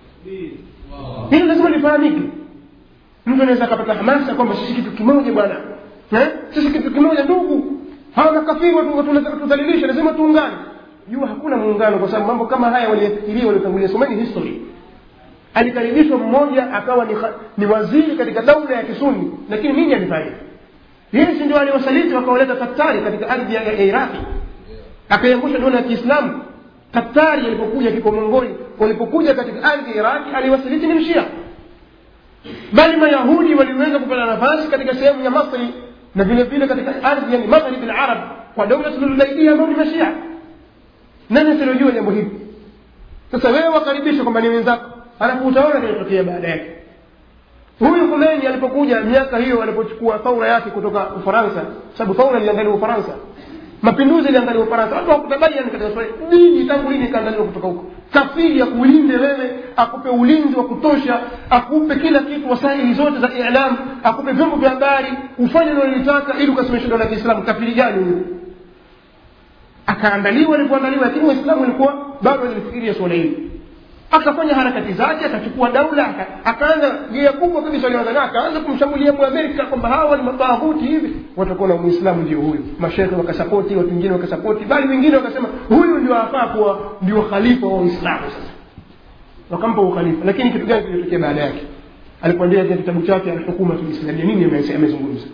hilo lazima lifahamike mtu anaweza akapata hamasa kwamba sisi kitu kimoja bwana eh? sisi kitu kimoja ndugu hawa makafiri watudhalilisha lazima tuungane jua hakuna muungano kwa sababu mambo kama haya waliyafikiria waliotangulia someni history alikaribishwa mmoja akawa ni, ni waziri katika daula ya kisuni lakini nini alifanya yeye si ndio aliwasaliti wakawaleta katari katika ardhi ya, ya iraqi akaiangusha dola ya kiislamu katari alipokuja kiko mongoli walipokuja katika ardhi ya iraqi aliwasaliti ni mshia bali mayahudi waliweza kupata nafasi katika sehemu ya masri na vile vile katika ardhi yani magharibi larab kwa daula tululaidia ambao ni mashia nani asilojua jambo hili sasa wewe wakaribisha kwamba ni wenzako alafu utaona kinatokea baada yake huyu Khomeini alipokuja miaka hiyo alipochukua thaura yake kutoka Ufaransa, sababu thaura iliangaliwa Ufaransa, mapinduzi iliangaliwa Ufaransa. Watu hawakutabaliani katika swali dini tangu lini ikaangaliwa kutoka huko. Kafiri akulinde wewe, akupe ulinzi wa kutosha, akupe kila kitu, wasaili zote za ilam, akupe vyombo vya habari, ufanye unalolitaka ili ukasimamisha dola ya Kiislamu. Kafiri gani huyo? Akaandaliwa alipoandaliwa, lakini Waislamu walikuwa bado walifikiria suala hili akafanya harakati zake akachukua daula akaanza gia kubwa kabisa alianza akaanza kumshambulia muamerika kwamba hawa ni matahuti hivi watakuwa na muislamu ndio huyu mashekhe wakasapoti watu wengine wakasapoti bali wengine wakasema huyu ndio afaa kuwa ndio khalifa wa uislamu sasa wakampa ukhalifa lakini kitu gani kilitokea baada yake alipoandika kitabu chake alhukuma tulislamia nini amezungumza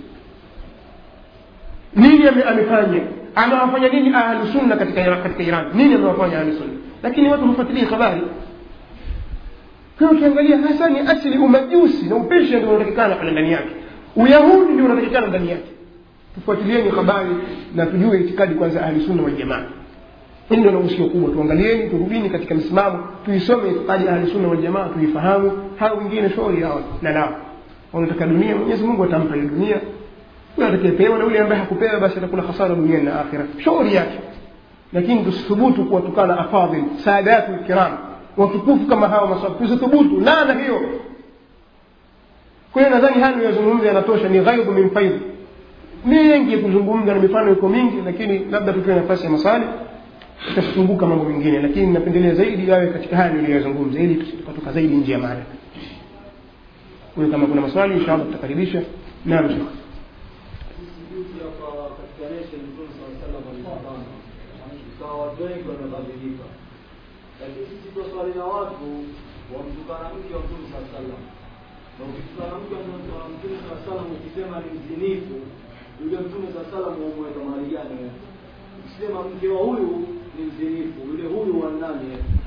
nini amefanya amewafanya nini ahlusunna katika katika iran nini amewafanya ahlusunna lakini watu hufuatilia habari kwa ukiangalia hasa ni asili umajusi na upeshi ndio unatakikana pale ndani yake uyahudi ndio unatakikana ndani yake tufuatilieni habari na tujue itikadi kwanza ahli sunna wal jamaa hili ndio nausio kubwa tuangalieni turudini katika msimamo tuisome itikadi ahli sunna wal jamaa tuifahamu hao wengine shauri yao na lao wanataka dunia mwenyezi mungu atampa ile dunia yule atakayepewa na yule ambaye hakupewa basi atakula hasara duniani na akhira shauri yake lakini tusithubutu kuwatukana afadhil saadatu lkiram watukufu kama hawa maswahaba tusithubutu laana hiyo kwa hiyo nadhani haya niyozungumza yanatosha ni ghaidhu min faidhi mengi ya kuzungumza na mifano iko mingi lakini labda tutoe nafasi ya maswali itafunguka mambo mengine lakini napendelea zaidi yawe katika haya niliyozungumza ili tukatoka zaidi nje ya mada kwa hiyo kama kuna maswali inshallah tutakaribisha naam shekh ikawa watu wengi wamebadilika lakini sisi twaswali na watu wamtukana mke wa mtume saa salam na ukitukana mke wa mtume saa salam ukisema ni mzinifu yule mtume saa salam wamweka mahali gani wewe ukisema mke wa huyu ni mzinifu yule huyu wa nani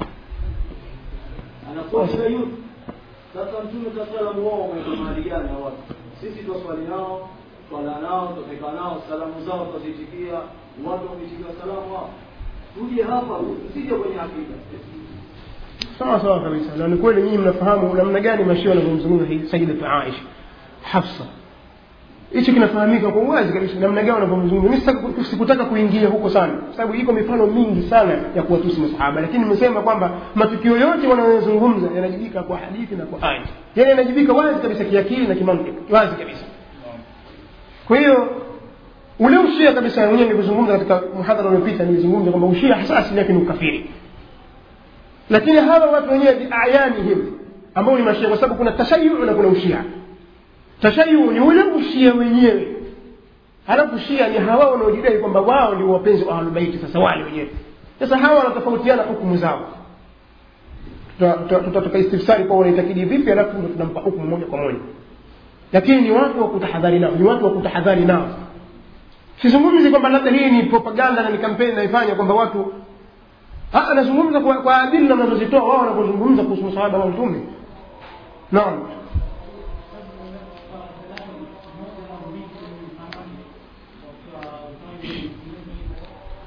anakuwa shayut sasa mtume saa salam wao wamweka mahali gani hao watu sisi twaswali nao twala nao twapeka nao salamu zao twazitikia watu wameitikia salamu hao tuje hapa usije kwenye akida sawa sawa kabisa na ni kweli nyinyi mnafahamu namna gani mashia wanavyomzungumza sayidatu aisha hafsa hicho kinafahamika kwa uwazi kabisa namna gani wanavyomzungumza mi sikutaka kuingia huko sana kwa sababu iko mifano mingi sana ya kuwatusi masahaba lakini nimesema kwamba matukio yote wanayozungumza yanajibika kwa hadithi na kwa aya yani yanajibika wazi kabisa kiakili na kimantiki wazi kabisa kwa hiyo ule ushia kabisa mwenyewe nilivyozungumza katika muhadhara uliopita nilizungumza kwamba ushia hasa asili yake ni ukafiri lakini hawa watu wenyewe biayanihim ambao ni mashia kwa sababu kuna tashayu na kuna ushia tashayu ni ule ushia wenyewe halafu shia ni hawa wanaojidai kwamba wao ndio wapenzi wa ahlulbaiti sasa wale wenyewe sasa hawa wanatofautiana hukumu zao tutatoka istifsari kwa wanaitakidi vipi halafu ndo tunampa hukumu moja kwa moja lakini ni watu wa kutahadhari nao ni watu wa kutahadhari nao sizungumzi kwamba labda hii ni propaganda na ni kampeni naifanya kwamba watu anazungumza kwa, kwa adili wanazozitoa wao wanapozungumza kuhusu msaada wa mtume naam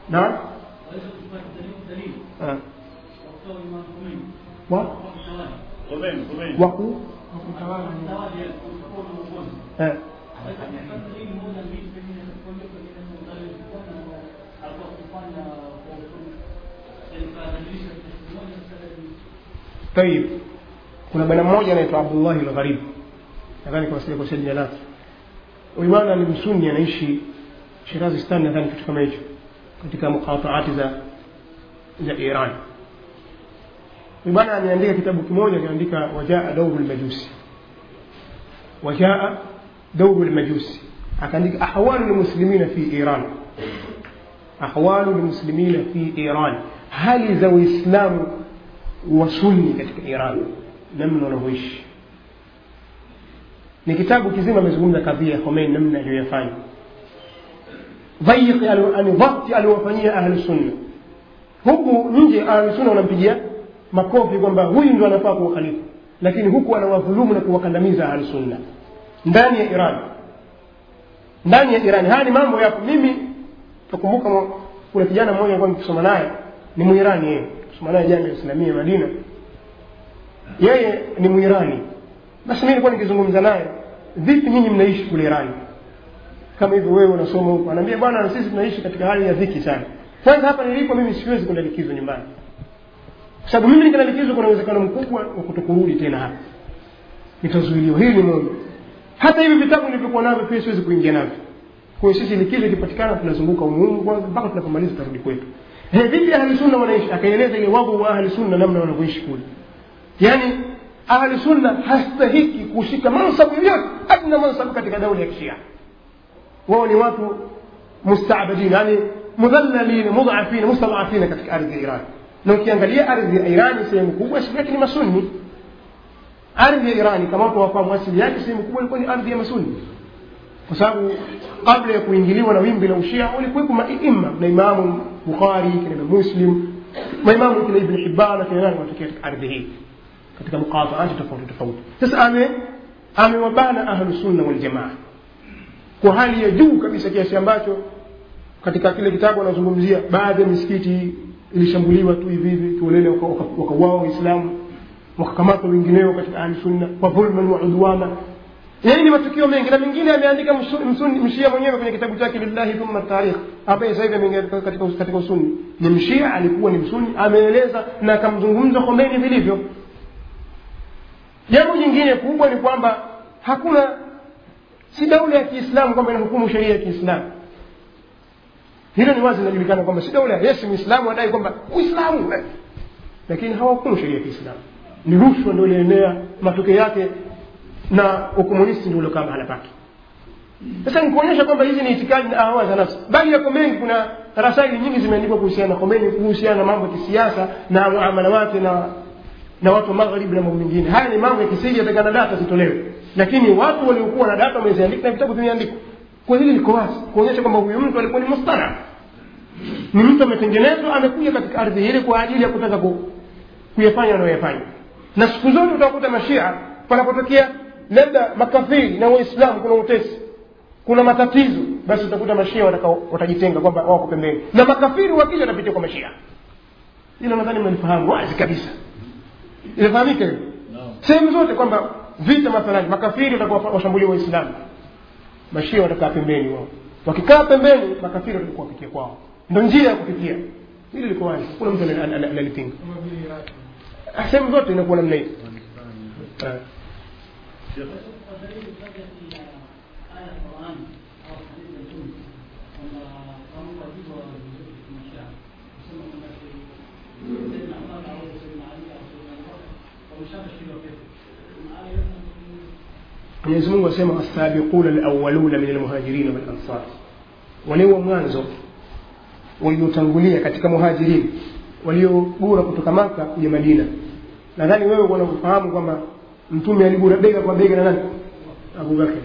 naam Ah. wa Komeni, komeni. waku eh. tayib kuna bwana mmoja anaitwa abdullahi lgharib nadhani kwa sile kosea jina lake huyu bwana ni msuni anaishi shirazistan nadhani kitu kama hicho katika muqataati za za iran huyu bwana ameandika kitabu kimoja kinaandika wajaa dauru lmajusi wajaa dauru lmajusi akaandika ahwalu lmuslimina fi iran ahwalu lmuslimina fi iran hali za waislamu wa sunni katika iran namna wanavyoishi ni kitabu kizima amezungumza kadhia ya Khomeini namna aliyoyafanya dhaiqi yani dhakti aliwafanyia ahlu sunna huku nje ahlu sunna wanampigia makofi kwamba huyu ndio anafaa kuwa khalifa lakini huku anawadhulumu na kuwakandamiza ahlu sunna ndani ya Iran ndani ya Iran haya ni mambo yapo mimi nakumbuka mwa- kuna kijana mmoja alikuwa nikisoma naye ni Muirani yeye kusoma naye Jamia Islamia Madina yeye ni Muirani basi mimi nilikuwa nikizungumza naye vipi nyinyi mnaishi kule Irani kama hivyo wewe unasoma huko anaambia bwana na sisi tunaishi katika hali ya dhiki sana kwanza hapa nilipo mimi siwezi kwenda likizo nyumbani kwa sababu mimi nikienda likizo kuna uwezekano mkubwa wa kutokurudi tena hapa nitazuiliwa hili ni moja hata hivi vitabu nilivyokuwa navyo pia siwezi kuingia navyo kwa hiyo sisi likizo ikipatikana tunazunguka umuhimu kwanza mpaka tunapomaliza tutarudi kwetu Eh, vipi ahli sunna wanaishi akaeleza ile wagu wa ahli sunna namna wanavyoishi kule yani ahli sunna hastahiki kushika mansabu yoyote adna mansabu katika daula ya kishia wao ni watu mustabadin yani mudhallalin mudhafin mustadafin katika ardhi ya iran na ukiangalia ardhi ya irani sehemu kubwa asili yake ni masunni ardhi ya irani kama watu wafahamu asili yake sehemu kubwa ilikuwa ni ardhi ya masunni kwa sababu kabla ya kuingiliwa na wimbi la ushia walikuwepo maima na imamu bukhari kina Imam muslim maimamu kina ibn hibban kina nani wanatokea katika ardhi hii katika muqataati tofauti tofauti sasa ame amewabana ahlu sunna wal jamaa kwa hali ya juu kabisa kiasi ambacho katika kile kitabu anazungumzia baadhi ya misikiti ilishambuliwa tu hivi hivi kiolele wakauawa waislamu wakakamatwa wengineo katika ahli sunna kwa dhulman wa udwana yaani ni matukio mengi na mengine ameandika msu- msuni- mshia mwenyewe kwenye kitabu chake lillahi thumma tarikh ambaye sasa hivi ameingia katika, katika, katika usuni ni mshia alikuwa ni msuni ameeleza na akamzungumza Khomeini vilivyo jambo jingine kubwa ni kwamba hakuna si daula ya kiislamu kwamba inahukumu sheria ya kiislamu hilo ni wazi linajulikana kwamba si daula yes muislamu adai kwamba uislamu eh. lakini hawahukumu sheria ya kiislamu ni rushwa ndio ilienea matokeo yake na ukomunisti ndio uliokaa mahala pake sasa nikuonyesha kwamba hizi ni itikadi na ahawa za nafsi bali yako mengi kuna rasaili nyingi zimeandikwa kuhusiana na Khomeini kuhusiana na mambo ya kisiasa na muamala wake na na watu wa magharibi na mambo mengine haya ni mambo ya kisiri yatakana data zitolewe lakini watu waliokuwa na data wameziandika na vitabu vimeandikwa kwa hili liko wazi kuonyesha kwamba huyu mtu alikuwa ni mustara ni mtu ametengenezwa amekuja katika ardhi ile kwa ajili ya kutaka ku, kuyafanya anayoyafanya na siku zote utakuta mashia panapotokea labda makafiri na waislamu kuna utesi kuna matatizo basi utakuta mashia watakao watajitenga kwamba wako pembeni na makafiri wakija watapitia kwa mashia hilo nadhani mnalifahamu wazi kabisa inafahamika hiyo sehemu zote kwamba vita mathalani makafiri watakuwa washambulia waislamu mashia watakaa pembeni wao wakikaa pembeni makafiri watakuwa wapitia kwao ndo njia ya kupitia hili liko wazi kuna mtu anali- anali- analipinga Ah, sehemu zote inakuwa namna hiyo Ah. mwenyezi mungu asema wasabiquna alawaluna min almuhajirina walansar wale wa mwanzo waliotangulia katika muhajirini waliogura kutoka maka kuja madina nadhani wewe unafahamu kwamba mtume aligura bega kwa bega na nani abubakar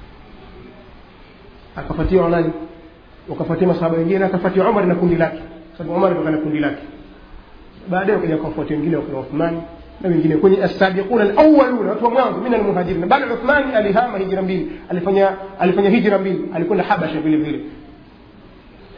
akafuatiwa nani wakafuatia masahaba wengine na akafuatia umar na kundi lake sababu umar ndo kana kundi lake baadaye wakaja wakafuatia wengine wakina uthmani na wengine kwenye asabiquna alawaluna watu wa mwanzo min almuhajirin bali uthmani alihama hijra mbili alifanya alifanya hijra mbili alikwenda habasha vile vile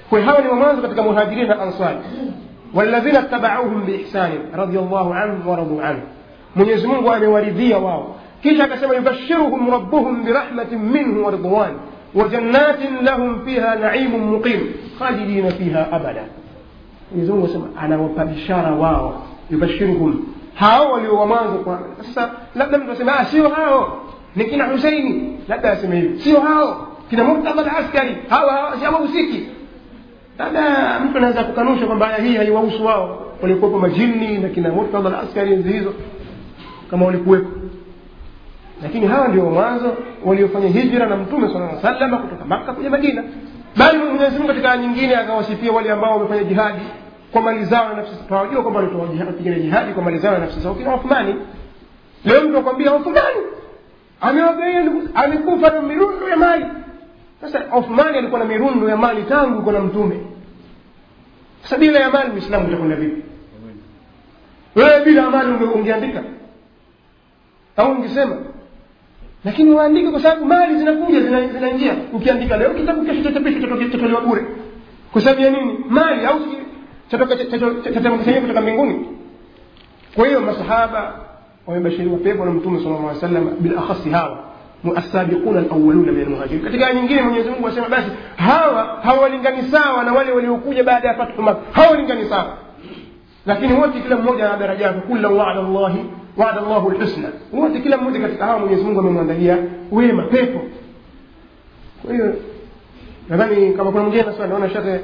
kwa hawa ni wa mwanzo katika muhajirin na ansari walladhina tabauhum biihsani radiallahu anhum waradu anhu mwenyezi mungu amewaridhia wao kisha akasema yubashiruhum rabbuhum birahmatin minhu wa ridwan وجنات لهم فيها نعيم مقيم خالدين فيها أبدا Mwenyezi Mungu asema anawapa bishara wao yubashiruhum hao walio wa mwanzo kwa sasa labda mtu asema ah sio hao ni kina Husaini labda aseme hivi sio hao kina Murtadha al-Askari hawa hawa si hawahusiki labda mtu anaweza kukanusha kwamba aya hii haiwahusu wao walikuwepo majini na kina Murtadha al-Askari enzi hizo kama walikuwepo lakini hawa ndio mwanzo waliofanya hijra na mtume sallallahu alaihi wasallam kutoka Makka kuja Madina bali Mwenyezi Mungu katika aya nyingine akawasifia wale ambao wamefanya jihadi kwa mali zao na nafsi zao tunajua kwamba walitoa jihadi kupigana jihadi kwa mali zao na nafsi zao kina Uthmani leo mtu akwambia Uthmani amewagaia amekufa na mirundo ya mali sasa Uthmani alikuwa na mirundo ya mali tangu kwa na mtume sasa bila ya mali Muislamu utakwenda vipi wewe bila mali unge- ungeandika au ungesema lakini waandike kwa sababu mali zinakuja zina- zinaingia ukiandika leo kitabu kesho chachapishwa chatoke- chatolewa bure kwa sababu ya nini mali au si- chatoka- chato- chateremka chenyewe kutoka mbinguni kwa hiyo masahaba wamebashiriwa pepo na mtume sallallahu alaihi wasallam bilakhasi hawa muasabiquna alawwaluna min almuhajirin katika aya nyingine Mwenyezi Mungu asema basi hawa hawalingani sawa na wale waliokuja baada ya fathu Makkah hawalingani sawa lakini wote kila mmoja ana daraja yake kullu wa'ada Allahi wa'ada Allahu alhusna wote kila mmoja katika hawa Mwenyezi Mungu amemwandalia wema pepo kwa hiyo nadhani kama kuna mwingine na swali naona shekhe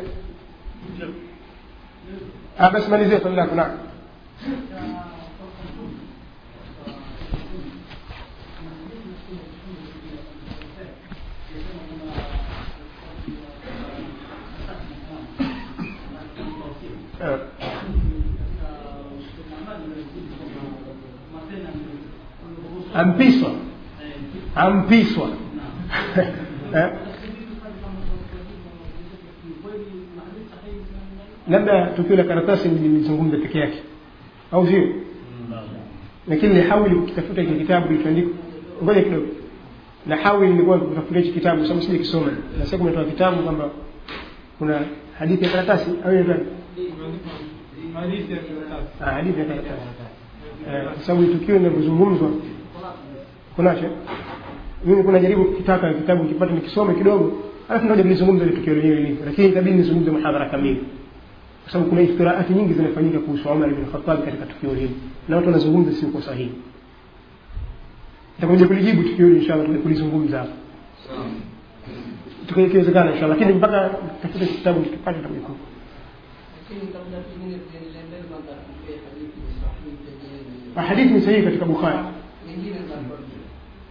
ah basi malizia swali lako naam Eh. ampiswa ampiswa Eh? labda tukio la karatasi lilizungumza peke yake au sio lakini nihawili kukitafuta hiki kitabu kilichoandikwa ngoja kidogo nahawili nilikuwa kutafuta hichi kitabu sababu sija kisoma na sasa kumetoa kitabu kwamba kuna hadithi ya karatasi au inaitwa Ah, hadithi ya karatasi Eh, kwa sababu tukio linavyozungumzwa kunacho mimi kuna jaribu kitaka kitabu kipate nikisome kidogo alafu ndio nilizungumza ile tukio lenyewe lilivyo lakini itabidi nizungumze muhadhara kamili kwa sababu kuna iftiraati nyingi zinafanyika kuhusu Umar ibn Khattab katika tukio hili na watu wanazungumza sio kwa sahihi nitakuja kulijibu tukio hili inshallah tuje kulizungumza hapa tukiwezekana inshallah lakini mpaka tafute kitabu nikipate tutakuja lakini kabla pengine tuendelee mbele kwanza tupee hadithi ni sahihi pengine hadithi ni sahihi katika Bukhari nyingine za Qur'an.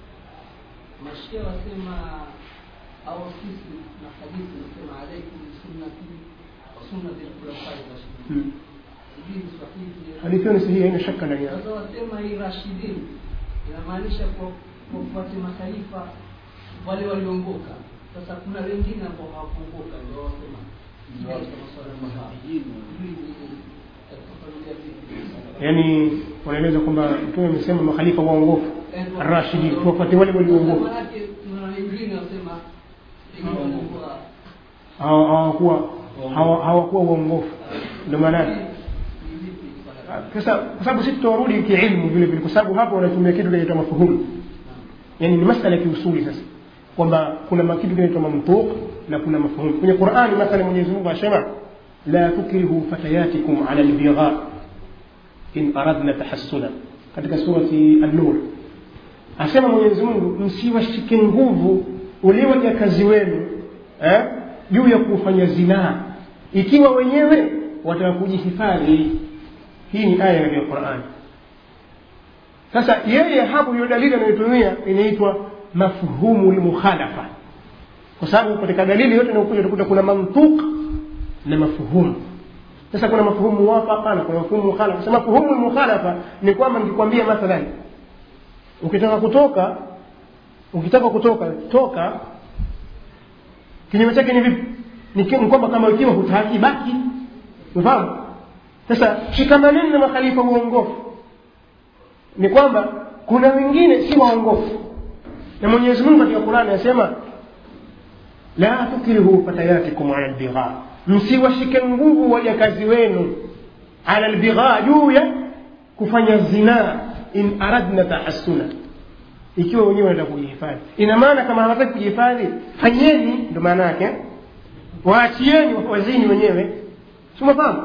Mashia wasema au sisi na hadithi nasema alaikum sunnati wa sunnati al-khulafai rashidin. Hmm. Hii ni sahihi. hadithi hiyo ni sahihi haina shaka ndani yake Sasa wasema hii rashidin inamaanisha kwa kwa kufuata makhalifa wale waliongoka. Sasa kuna wengine ambao hawakuongoka ndio wasema hii katika masuala ya sahaba. Hii ni katika familia vipi? yaani wanaeleza kwamba mtume amesema makhalifa waongofu rashidi tuwafuate wale walioongoka Maanake kuna wengine wasema pengine walikuwa Hawa- hawakuwa hawa- hawakuwa waongofu ndio maana yake ni vipi swala sasa kwa sababu sisi tutarudi kiilmu vile vile kwa sababu hapo wanatumia kitu kinaitwa mafuhumu yani ni masala ya kiusuli sasa kwamba kuna ma- kitu kinaitwa mamtuq na kuna mafuhumu kwenye qurani mathala mwenyezi mungu asema la tukrihu fatayatikum ala albigha in aradna tahassuna katika surati an-nur asema mwenyezi mungu msiwashike nguvu ule wajakazi wenu eh, juu ya kufanya zinaa ikiwa wenyewe wataka kujihifadhi hii ni aya katika qurani sasa yeye hapo hiyo dalili anayotumia inaitwa mafhumu lmukhalafa kwa sababu katika dalili yote inayokuja utakuta kuna mantuq na mafhumu sasa kuna mafhumu muwafaqa na kuna mafhumu mukhalafa sasa mafhumu mukhalafa ni kwamba nikikwambia mathalan ukitaka kutoka ukitaka kutoka toka kinyume chake ni vipi ni ki- ni kwamba kama ikiwa hutaki baki unafahamu sasa shikamaneni na makhalifa uongofu ni kwamba kuna wengine si waongofu na mwenyezi mungu katika qurani anasema la tukrihu fatayatikum ala albigha msiwashike nguvu wajakazi wenu ala lbighaa juu ya kufanya zinaa in aradna tahassuna ikiwa wenyewe wanataka kujihifadhi ina maana kama hawataki kujihifadhi fanyeni ndo maana yake waachieni wazini wenyewe simafahamu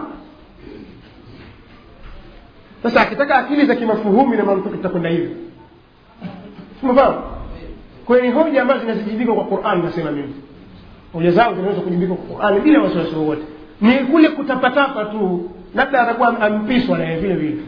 sasa akitaka akili za kimafuhumi na mantuki itakwenda hivyo simafahamu kwayo ni hoja ambazo zinazijibika kwa quran nasema mimi hoja zao zinaweza kujibika kwa qurani bila wasiwasi wowote ni kule kutapatapa tu labda atakuwa ampiswa naye vile vile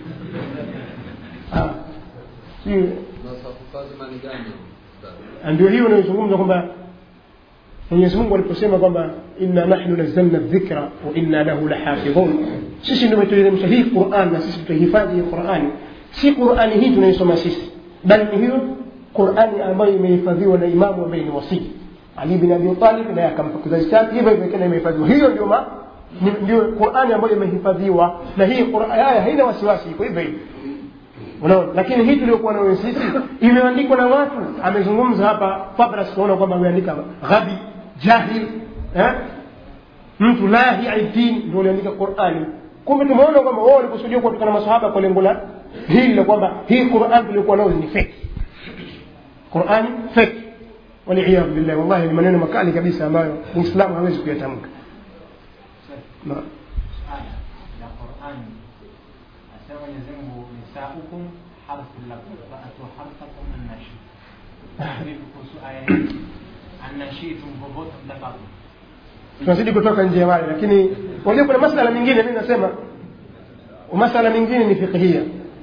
Ah. Si- Kazi gani? ndio hiyo inayozungumza kwamba mwenyezi mungu aliposema kwamba inna nahnu nazzalna dhikra wa inna lahu lahafidhun sisi ndio tumeteremsha hii quran na sisi tutahifadhi hii qurani si qurani hii tunaisoma sisi bali ni hiyo qurani ambayo imehifadhiwa na imamu ambaye ni wasii ali bin abi talib naye akampa kizazi chake hivyo hivyo tena imehifadhiwa hiyo ndio ma ni- ndio qurani ambayo imehifadhiwa na hii Qur'an- aya haina wasiwasi iko hivyo hivyo unaona lakini hii tuliokuwa nayo sisi imeandikwa na watu amezungumza hapa fabras tunaona kwamba ameandika ghabi jahil eh? mtu lahi aitin ndio aliandika qurani kumbe tumeona kwamba wao walikusudia kuwatokana masahaba kwa lengo la hili la kwamba hii quran tuliokuwa nayo ni feki qurani feki waliyadhu billahi wallahi ni maneno makali kabisa ambayo muislamu hawezi kuyatamka Naam. aya ya Qur'ani asema Mwenyezi Mungu nisaukum harthun lakum faatu harthakum annashi vipi kuhusu aya hii annashitum popote mtakapo tunazidi kutoka nje ya wale lakini unajua kuna masala mingine mimi nasema masala mingine ni fiqhia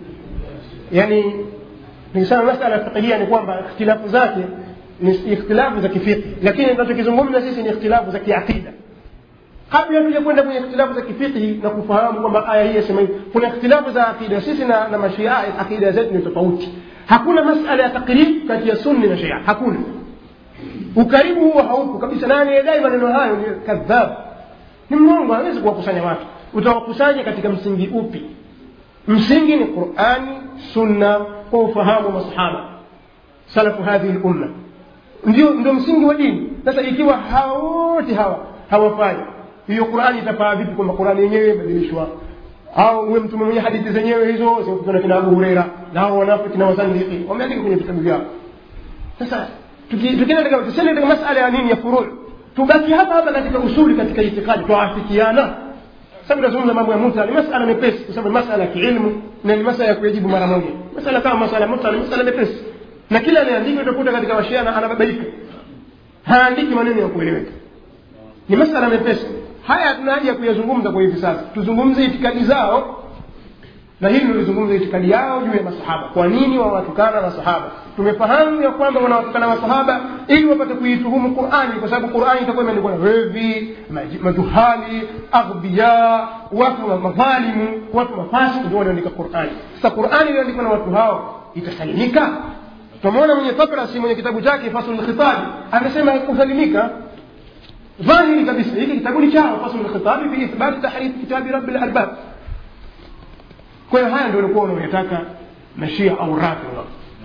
yani nikisema masala fiqhia ni kwamba ikhtilafu zake ni ikhtilafu za kifiqhi lakini tunachokizungumza sisi ni ikhtilafu za kiaqida kabla tuja kwenda kwenye ikhtilafu za kifiqhi na kufahamu kwamba aya hii yasema hivi kuna ikhtilafu za aqida sisi na, na mashia aqida zetu ni tofauti hakuna masala ya takrib kati ya sunni na shia hakuna ukaribu huo haupo kabisa na anayedai maneno hayo ni kadhab ni mrongo hawezi kuwakusanya watu utawakusanya katika msingi upi msingi ni qurani sunna kwa ufahamu wa masahaba salafu hadhihi lumma ndio ndio msingi wa dini sasa ikiwa hawa wote hawa hawafanya hiyo qurani itafaa vipi kwamba qurani yenyewe imebadilishwa au uwe mtume mwenye hadithi zenyewe hizo zikutana kina abu hureira na hao wanafiki na wazandiki wameandika kwenye vitabu vyao sasa tuki- tukienda katika tusiende katika masala ya nini ya furuu tubaki hapa hapa katika usuli katika itikadi twaafikiana sababu tunazungumza mambo ya muta ni masala mepesi kwa sababu ni masala ya kiilmu na ni masala ya kuyajibu mara moja masala kama masala ya muta ni masala mepesi na kila anayeandika utakuta katika washiana anababaika haandiki maneno ya kueleweka ni masala mepesi haya hatuna haja ya kuyazungumza kwa hivi sasa tuzungumze itikadi zao na hili nilizungumza itikadi yao juu ya masahaba kwa nini wawatukana masahaba tumefahamu ya kwamba wanawatukana masahaba ili wapate kuituhumu qurani kwa sababu qurani itakuwa imeandikwa na wevi maji- majuhali aghbiya watu wa madhalimu watu mafasi ndio wanaandika qurani sasa qurani iliyoandikwa na watu hao itasalimika tunamwona mwenye tabrasi mwenye kitabu chake fasul khitabi amesema kusalimika ظاهري kabisa hiki kitabu ni chao fasl alkhitabi fi ithbat tahrif kitabi rabbil arbab kwa hiyo haya ndio walikuwa wanaoyataka mashia au rafidha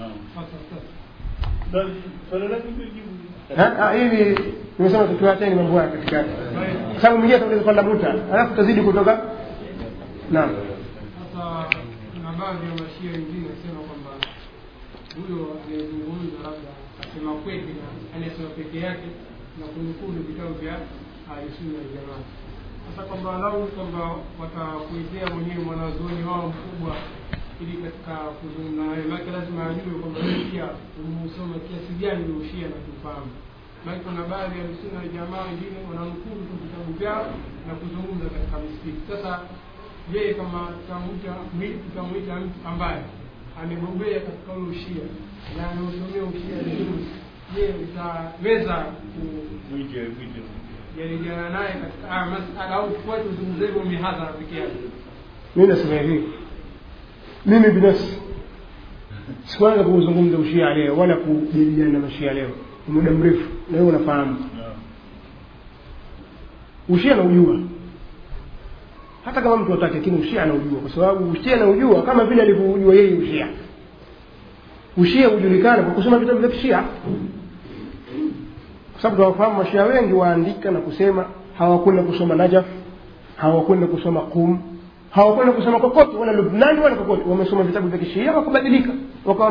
Basi, swali lake ndio jibu. Ha? Ah, hivi nimesema tukiwacheni mambo haya katikati kwa sababu mwingine ataweza kwenda muta alafu tutazidi kutoka naam Sasa kuna baadhi ya mashia wengine wasema kwamba huyo anayezungumza labda asema kweli na anayesema peke yake na kunukulu vitabu vya ahlusunna waljamaa. Sasa kwamba lau kwamba watakuitea mwenyewe mwanazuoni wao mkubwa ili katika kuzungumza naye, maake lazima ajue kwamba wewe pia umeusoma kiasi gani ule ushia na kufahamu. Maake kuna baadhi ya ahlusunna waljamaa wengine wananukulu tu vitabu vyao na kuzungumza katika misikiti. Sasa je kama tutamwita tutamwita mtu ambaye amebobea katika ule ushia na ameusomea ushia vizuri je utaweza Mwite, mwite. kujadiliana naye katika haya masala au tufuate uzungumze hivyo mihadhara peke yake mimi nasema hivi mimi binafsi sikuanza kuuzungumza ushia leo wala kujadiliana na mashia leo ni muda mrefu na wewe unafahamu Naam. ushia naujua hata kama mtu atake lakini ushia anaujua kwa sababu ushia anaujua kama vile alivyoujua yeye ushia ushia hujulikana kwa kusoma vitabu vya kishia kwa sababu tunawafahamu mashia wengi waandika na kusema hawakwenda kusoma najaf hawakwenda kusoma qum hawakwenda kusoma kokote wala lubnani wala kokote wamesoma vitabu vya kishia wakabadilika wakawa